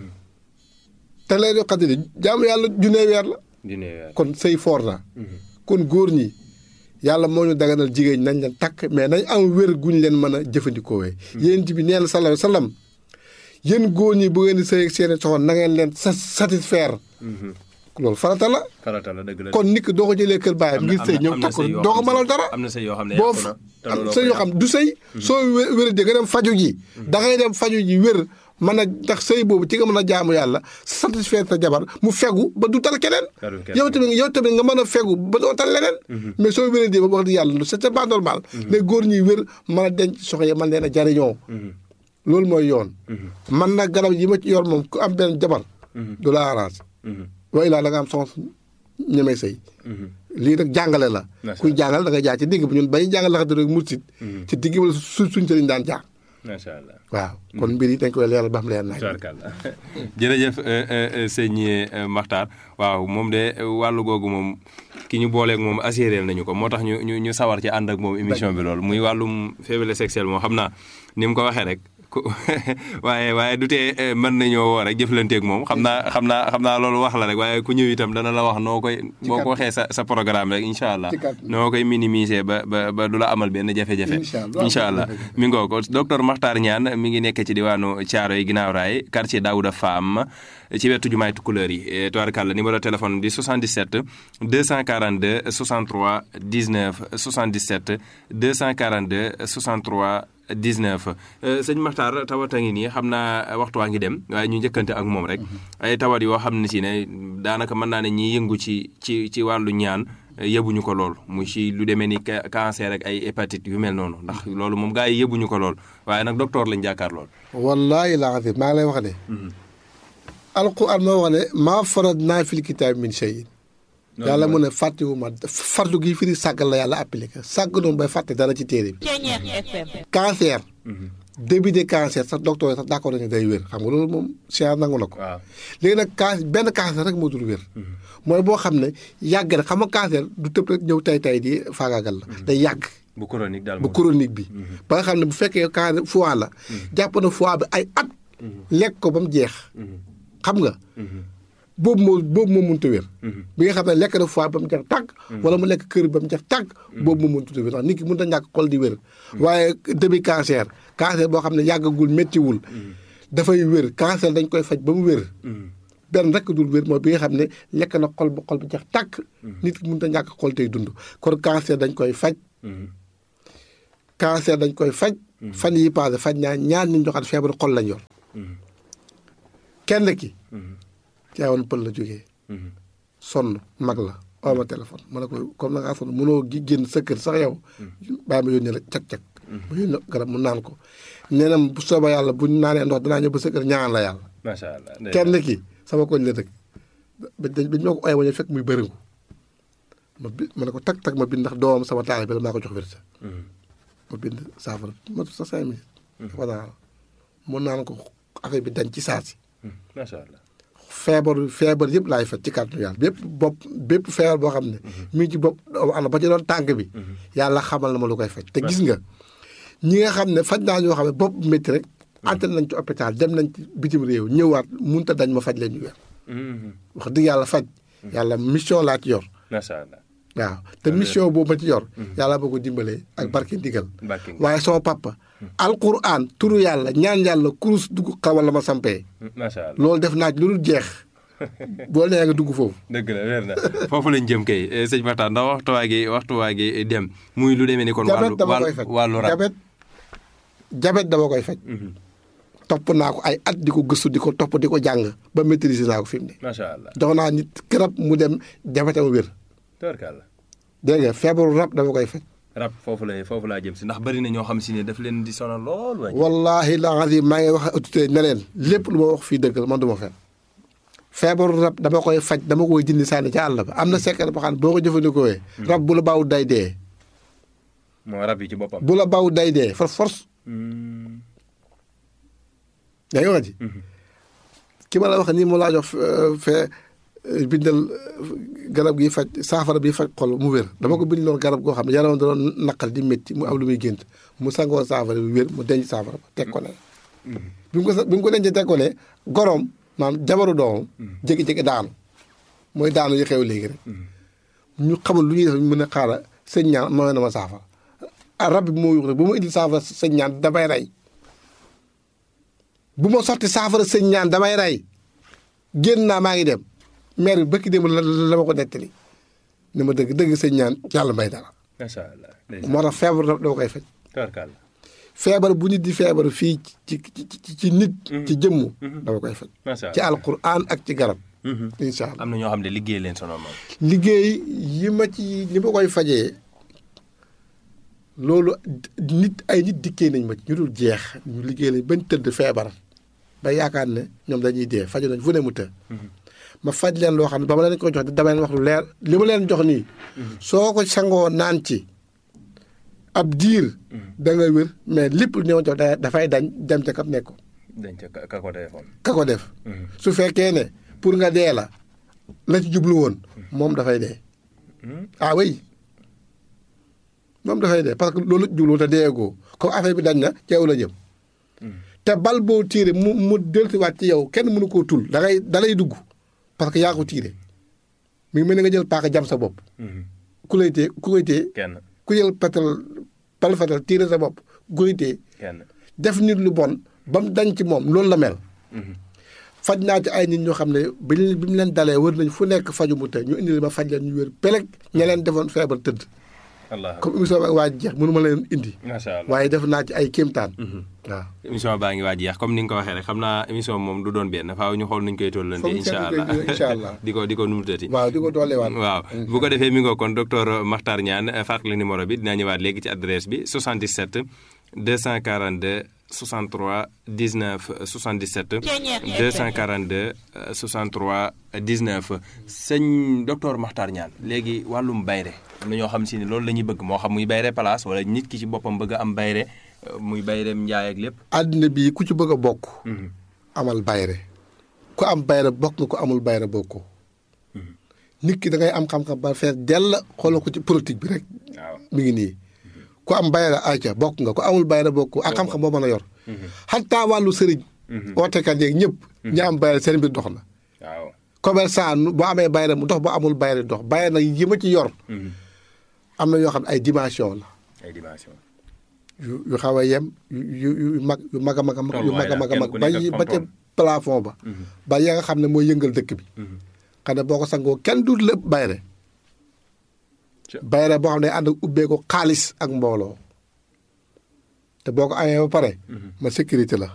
te laylatul xadar jaamu yàlla junnee weer la. kon sëy foor na kon góor ñi yàlla moo ñu daganal jigéen nañ leen takk mais nañ am wér guñ leen mën a jëfandikoowee yéen bi nee na sallallahu alayhi wa sallam yéen góor ñi bu ngeen di sëy ak seeni soxna na ngeen leen satisfaire loolu farata la farata la dëgg la kon nit ki doo ko jëlee kër baayam ngir sëy ñëw takk doo ko mënal dara am na sëy yoo xam ne boo am sëy yoo xam du sëy soo wér di nga dem faju ji da ngay dem faju ji wér mën a ndax sëy boobu ci nga mën a jaamu yàlla satisfaire sa jabar mu fegu ba du tal keneen yow tamit yow tamit nga mën a fegu ba doo tal leneen mais soo wéree di ba wax di yàlla c'est pas normal les góor ñuy wér mën a denc soxna yi man leen a jariñoo loolu mooy yoon man nag garab yi ma ci yor moom ku am benn jabar du la arrange waaye laa da nga am soxna ñemee sëy lii nag jàngale la kuy jàngal da nga jaar ci digg bi ñun bañu jàngal la xam rek mursit ci digg wala su suñ sëriñ daan jaar macha allah waaw kon mbir yi dañ koy leeral ba xam leer naaj. jërëjëf sëñ Makhtar waaw moom de wàllu googu moom ki ñu booleeg moom assuré nañu ko moo tax ñu ñu ñu sawar ci ànd ak moom émission bi loolu muy wàllum faiblesse sexuelle moom xam naa ni mu ko waxee rek. waaye waaye du tee mën nañoo woo rek jëflanteeg moom xam naa xam naa xam naa loolu wax la rek waaye ku ñëw itam dana la wax noo koy boo ko waxee sa sa programme rek incha allah noo koy minimiser ba ba ba du la amal benn jafe-jafe incha allah mi ngoo ko docteur Makhtar Niane mi ngi nekk ci diwaanu Thiaroye ginnaaw raay quartier Daouda Fam ci wetu jumaay Tukulëër yi tubaarkàlla numéro téléphone di 77 242 63 19 77 242 63 19 sëñ Makhtar tawat a ngi nii xam naa waxtu waa ngi dem waaye ñu njëkkante ak moom rek ay tawat yoo xam ne si ne daanaka mën naa ne ñiy yëngu ci ci ci wàllu ñaan yëbuñu ko lool mu ci lu demee ni ca- cancer ak ay hépatite yu mel noonu ndax loolu moom gars yi yëbuñu ko lool waaye nag docteur lañ jàkkaar lool. wallahi la azim maa ngi lay wax ne alquran moo wax ne maa farad naa fil kitaab min shay'in yàlla mu ne fàttewu ma fardu gi firi sàggal la yàlla appliqué sàgg noonu bay fàtte dara ci téere bi Ceñeex FM. cancer début de cancer sax docteur yi sax d'accord nañu day wér xam nga loolu moom science nangu na ko waaw léegi nag can benn cancer rek moo dul wér mooy boo xam ne yàgg na xam nga cancer du tëb rek ñëw tay tay di faagaagal la day yàgg bu chronique daal bu moom. chronique bi ba nga xam ne bu fekkee cancer foie la jàpp na foie bi ay at lekk ko ba mu jeex xam nga boobu moo boobu moo mënut a wér bi nga xam ne lekk na foie ba mu jeex tàgg wala mu lekk kër ba mu jeex tàgg boobu moo mënut a wér ndax nit ki mënut a ñàkk xol di wér waaye début cancer cancer boo xam ne yàggagul méttiwul dafay wér cancer dañ koy faj ba mu wér benn rek dul wér mooy bi nga xam ne lekk na xol ba xol ba jeex tàkk nit ki mënut a ñàkk xol tey dund kon cancer dañ koy faj cancer dañ koy faj fan yi passé faj naa ñaar nit ñoo xam ne feebaru xol lañ yor kenn ki caawoon pël la jógee sonn mag la oo ma téléphone ma ne ko comme na ngaa sonn mënoo gi génn sa kër sax yow bàyyi ma yónnee la cag-cag ma yónnee garab mu naan ko nee na bu soobee yàlla bu ñu naanee ndox danaa ñëw ba sa kër ñaan la yàlla macha allah. kenn ki sama koñ la dëkk ba dañ ba ñu ma ko ooyee ma ñëw fekk muy bëriŋu ma bi ma ne ko tag tag ma bind ndax doomam sama taal bi la maa ko jox wérsa ma bind saafara ma sa cinq minutes dafa naan mun naan ko affaire bi dañ ci saa si macha allah. feebar feebar yëpp laay faj ci kàttanu yàlla bépp bopp bépp feebar boo xam ne mi ngi ci bopp doomu aadama ba ci doon tànk bi yàlla xamal na ma lu koy faj te gis nga ñi nga xam ne faj naa ñoo xam ne bopp métti rek antel nañ ci hôpital dem nañ ci bitim réew ñëwaat munta dañ ma faj leen ñu weer wax dëgg yàlla faj yàlla mission laa ci yor macha allah. waaw te mission boobu ma ci yor yàlla boo ko dimbalee ak barke ndigal Barke ndigal. waaye sama papa alquran turu yàlla ñaan yàlla kurus dugg xawal la ma sampee macha allah. loolu def naa ci lu dul jeex boo nee nga dugg foofu dëgg la weer na foofu lañ jëm kay eh, sëñ Makhtar ndax waxtu waa gi waxtu waa gi dem muy lu demee ni kon. jabet wàllu dama koy wàllu faj wàllu rab. jabet jabet dama koy faj Mhm. topp naa ko ay at di ko gëstu di ko topp di ko jàng ba maîtriser naa ko fi mu ne macha allah. jox naa nit garab mu dem jabetam wér tubarkalla. dégg nga feebaru rab dama koy faj rab foofu la foofu laa jëm si ndax bari na ñoo xam si ne daf leen di sonal lool. waay. wallahi la azim maa ngi wax autorité ne leen lépp lu ma wax fii dëgg la man du ma fen feebaru rab dama koy faj dama koy dindi sànni ca àll ba am na secret boo xam ne boo ko jëfandikoo rab bu la baaw day dee moo rab yi ci boppam. bu la baaw day dee for force Mm. yaa ngi wax ji ki ma la wax nii moo laa jox euh, fee euh, bindal euh, garab gi faj saafara bi faj xol mu wér dama ko bind loon garab goo xam ne yaram da doon naqal di métti mu am lu muy gént mu sangoo saafara bi wér mu denc saafara ba teg ko ne bi mu ko sa- bi mu ko dencee teg ko ne goroom maanaam jabaru doomam jékki-jékki daanu mooy daanu yi xew léegi rek ñu xamul lu ñuy def ñu mën a xaara sëñ ñaan mooy na ma saafara ah rab bi moo yuux rek bu ma indil saafara sëñ ñaan damay rey bu ma sotti saafara sëñ ñaan damay rey génn naa maa ngi dem maire bi bëkki dem la la ma ko nettali ni ma dëgg dëgg sëñ ñaan yàlla may dara macha allah. ndeysaan. moo tax feebar dama dama koy faj tubarkalla. feebar bu nit di feebar fii ci ci ci ci nit ci jëmmu dama koy faj macha ci allah. alquran ak ci garab Mhm. incha allah am na ñoo xam ne liggéey leen sonal moom. liggéey yi ma ci ni ma koy fajee loolu nit ay nit dikkee nañ ma ci ñu dul jeex ñu liggéey lañ bañ tëdd feebar ba yaakaar ne ñoom dañuy dee faju nañ fu ne mu të ma faj leen loo xam ne ba ma leen ko jox dama leen wax lu leer li ma leen jox nii soo ko sangoo naan ci ab diir da nga wér mais lépp lu ñëw jox da- dafay dañ dem ca kam nekk dañ ca ka ka ko téléphone. ka ko def su fekkee ne pour nga dee la la ci jublu woon moom dafay dee ah oui moom dafay dee parce que loolu jublu woon te deegoo comme affaire bi dañ na ci yow la jëm te bal boo tiire mu mu dellusiwaat ci yow kenn mënu koo tul da ngay da lay dugg parce que yaa ko tiire mi ngi mel ni nga jël paaka jam sa bopp ku lay tee ku koy tee kenn ku jël petal bal fetal tiire sa bopp ku koy tee kenn. def nit lu bon ba mu dañ ci moom loolu la mel faj naa ci ay nit ñoo xam ne bi ñu bi mu leen dalee wër nañ fu nekk faju mu te ñu indi ma faj leen ñu wér peleg ña leen defoon feebar tëdd allah comme émission bi waa jeex mënu ma leen indi macha allah waaye def naa ci ay kéemtaan waaw émission baa ngi waaj jeex comme ni nga ko waxee rek xam naa émission moom du doon benn faaw ñu xool nuñ koy tollante Foog ñu incha seetlu allah koy incha allah. di ko di ko numutati waaw di ko dooleewaat waaw bu ko defee mi ngoo kon docteur Makhtar Niane fàttali numéro bi dinaa ñëwaat léegi ci adresse bi 77 242 63 19 77 242 euh, 63 19 sëñ docteur Makhtar Niane léegi wàllum bayre am na ñoo xam si ne loolu la ñuy bëgg moo xam muy bayre place wala nit ki ci boppam bëgg a am bayre euh, muy bayreem njaay ak lépp àddina bi ku ci bëgg a bokk amal bayre ku am bayre bokk nga ko amul bayre bokkoo nit ki da ngay am xam-xam ba fees dell xoolal ko ci politique bi rek waaw mi ngi nii ku am bayre ayca bokk nga ku amul bayre bokk ak xam-xam boo mën a yor xataa wàllu sëriñ ootekat yeeg ñëpp ñi am bayre seen mbir dox na waaw commerçant nu- boo amee bayre mu dox boo amul bayre dox bayre nag yi ma ci yor am na yoo xam ne ay dimension la ay dimension yu yu xaw a yem yu yu yu mag yu mag a mag a mag yu mag a mag a mag Kenn ku ba nekk ak yi- ba ca fam-fam. plafond ba ba ya nga xam ne mooy yëngal dëkk bi xam ne boo ko sangoo kenn du lépp bayre Ca- bayre boo xam ne ànd ak ubbeeku xaalis ak mbooloo te boo ko amee ba pare ma sécurité la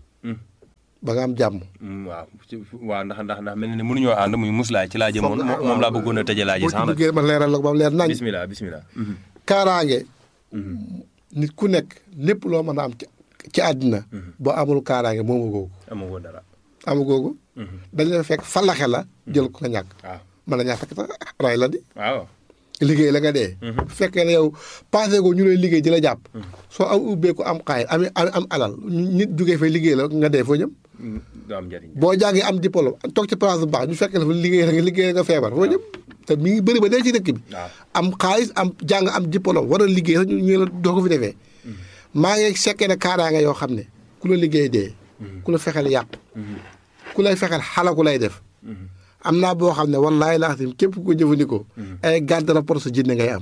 ba nga am jàmm Mm, waaw ci- waaw ndax ndax ndax mel na ne mënuñoo ànd muy muslaay ci laa jëmoon Foog nga- moom moom laa bëggoon a tëjee laa ji boo ci sax nag duggee ma leeral la ko ba mu leer nañ bismillah bismillah kaaraange nit ku nekk lépp loo mën a am ci ci àddina boo amul kaaraange moomu googu amagoo dara amu googu dañ la fekk falaxe la jël ko nga ñàkk waaw mën na ñaa fekk sax ray la di waaw liggéey la nga dee bu fekkee ne yow passé ko ñu lay liggéey di la jàpp soo am ubbeeku am xaay am am am alal nit jógee fay liggéey la nga dee foo jëm Mm, du am njëriñ boo jàngee am diplôme toog ci place bu baax ñu fekk la fa liggéey la nga liggéey la nga feebar foo jëm te mi ngi bëri ba dee ci dëkk bi waaw am xaalis am jàng am diplôme war a liggéey sax ñu ñu la doo ko fi defee maa ngi sekkee ne kaaraange yoo xam ne ku la liggéey dee ku la fexeel yàq ku lay fexeel xalaku lay def am naa boo xam ne wallaahi laa xam képp ku ko jëfandikoo ay garde rapport sa jinne ngay am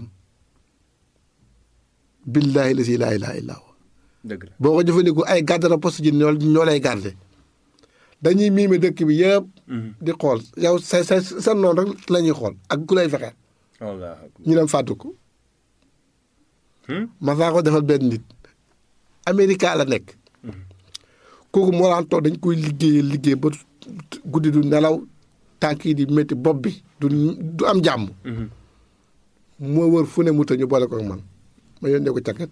billaahi la si laa ilaaha illaa huwa dëgg la boo ko jëfandikoo ay garde rapport sa jinne ñoo ñoo lay garde dañuy miime dëkk bi yëpp di xool yow sa sa sa noonu rek la ñuy xool ak ku lay fexeel wallaahi ñu dem fàttu ko ma saa ko defal benn nit Amérique la nekk kooku moo daan toog dañ koy liggéey liggéey ba guddi du nelaw tànk yi di métti bopp bi du du am jàmm moo wër fu ne mu të ñu boole ko ak man ma yónnee ko càkket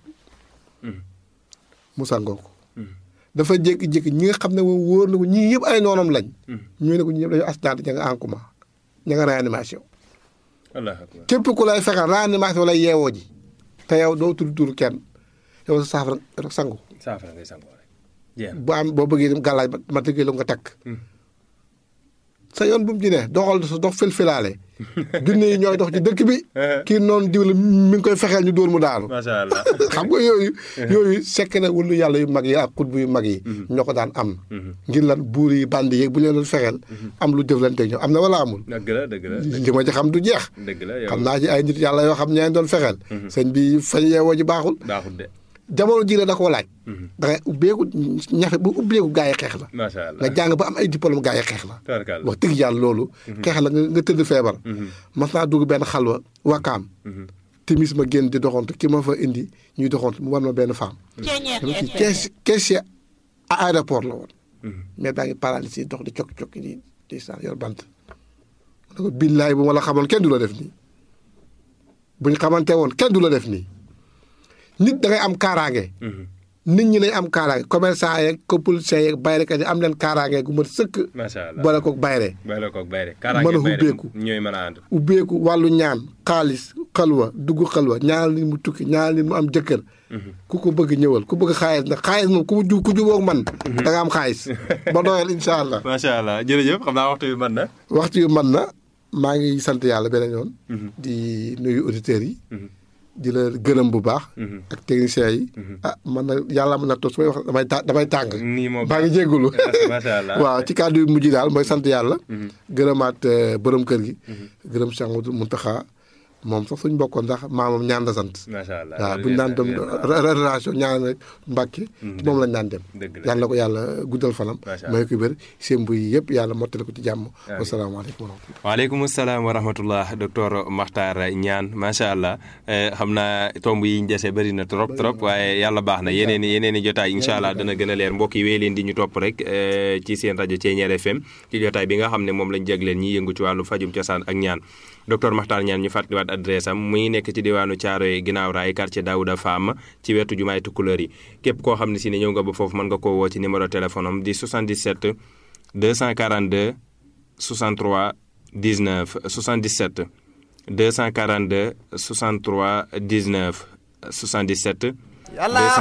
mu sangoo ko dafa jékki-jékki ñi nga xam ne moom wóor na ko ñii yëpp ay noonam lañ ñu ne ko ñi ñëpp dañu accident ña nga en coma ña nga réanimation wallaahi akbar képp ku lay fexeel réanimation lay yeewoo ji te yow doo tudd tur kenn yow sa saafara rek sangu saafara ngay sangoo rek jeex na bu am boo bëggee dem gàllaaj ba ma tëggee la nga takk sa yoon bu mu ci ne doxal sa dox filfilaale junne yi ñooy dox ci dëkk bi kii noonu diw la mi ngi koy fexeel ñu dóor mu daanu macha allah xam nga yooyu yooyu sekk na wulu yàlla yu mag yi ak xutbu yu mag yi ñoo ko daan am ngir lan buur yi bandi yeeg bu leen doon fexeel am lu jëflante ñoom am na wala amul dëgg la dëgg la li ma ci xam du jeex dëgg la yow xam naa ci ay nit yàlla yoo xam ñeen doon fexeel sëñ bi fañ yeewoo ji baaxul baaxul de jamono ji la da koo laaj da ngay ubbeeku ñafe bu ubbeeku gaa yi xeex la macha nga allah jàng ba am ay diplôme gaa yi xeex la tabarkalla wax dëgg yàlla loolu xeex la nga nga tëdd feebar mas naa dugg benn xalwa wakaam timis ma génn di doxantu ki ma fa indi ñuy doxantu mu war ma benn femme dama ci kees caissier à aéroport la woon mais baa ngi paralysé dox di cokki-cokki di di sa yor bant ma ne ko billaay bu ma la xamoon kenn du la def nii buñ xamante woon kenn du la def nii nit da ngay am kaaraange nit ñi nañ am kaaraange commerçant yeeg ko policiers yeeg bayrekat yi am leen kaaraange gu mat sëkk macha allah boole kook bayre bay la koog bay rek Mën a kaaraange bay rek ubbeeku. ñooy mën a ànd ubbeeku wàllu ñaan xaalis xalwa dugg xalwa ñaanal nit mu tukki ñaanal nit mu am jëkkër ku ko bëgg ñëwal ku bëgg xaalis nag xaalis moom ku ju ku jubóog man da nga am xaalis ba doyal incha allah macha allah jërëjëf xam naa waxtu bi mën na waxtu yu man na maa ngi sant yàlla beneen yoon di nuyu auditeurs yi di la gërëm bu baax ak techniciens yi ah man na yàlla mën na toog su may wax damay ta damay tàng nii moo baa ngi jéggulu macha allah waaw ci kàddu yu mujj daal mooy sant yàlla gërëmaat euh, borom kër gi gërëm Cheikh Amadou Mountakha moom sax suñ bokkoon sax maamam ñaan la sant macha allah waaw buñ daan dem relation ñaan rek Mbàkke moom lañ daan dem dëgg la yàlla na ko yàlla guddal fanam Macha may ko wér seen buy yëpp yàlla mottale ko ci jàmm wasalaamaaleykum wa rahmatulah waaleykum salaam wa rahmatullah docteur Makhtar Niane macha allah xam naa tomb yi ñu dese bëri na trop trop waaye yàlla baax na yeneen i yeneen i jotaay incha allah dana gën a leer mbokk yi wéy leen di ñu topp rek ci seen rajo Thiéniere FM ci jotaay bi nga xam ne moom lañ jagleen ñi yëngu ci wàllu fajum cosaan ak ñaan docteur Makhtar Niane ñu fàttaliwaat adresse am mu ngi nekk ci diwaanu Thiaroye ginnaaw raay quartier Daouda Fam ci wetu jumaay Tukulóor yi képp koo xam ne si ne ñëw nga ba foofu mën nga koo woo ci numéro téléphone am di 77 242 63 19 77 242 63 19 77.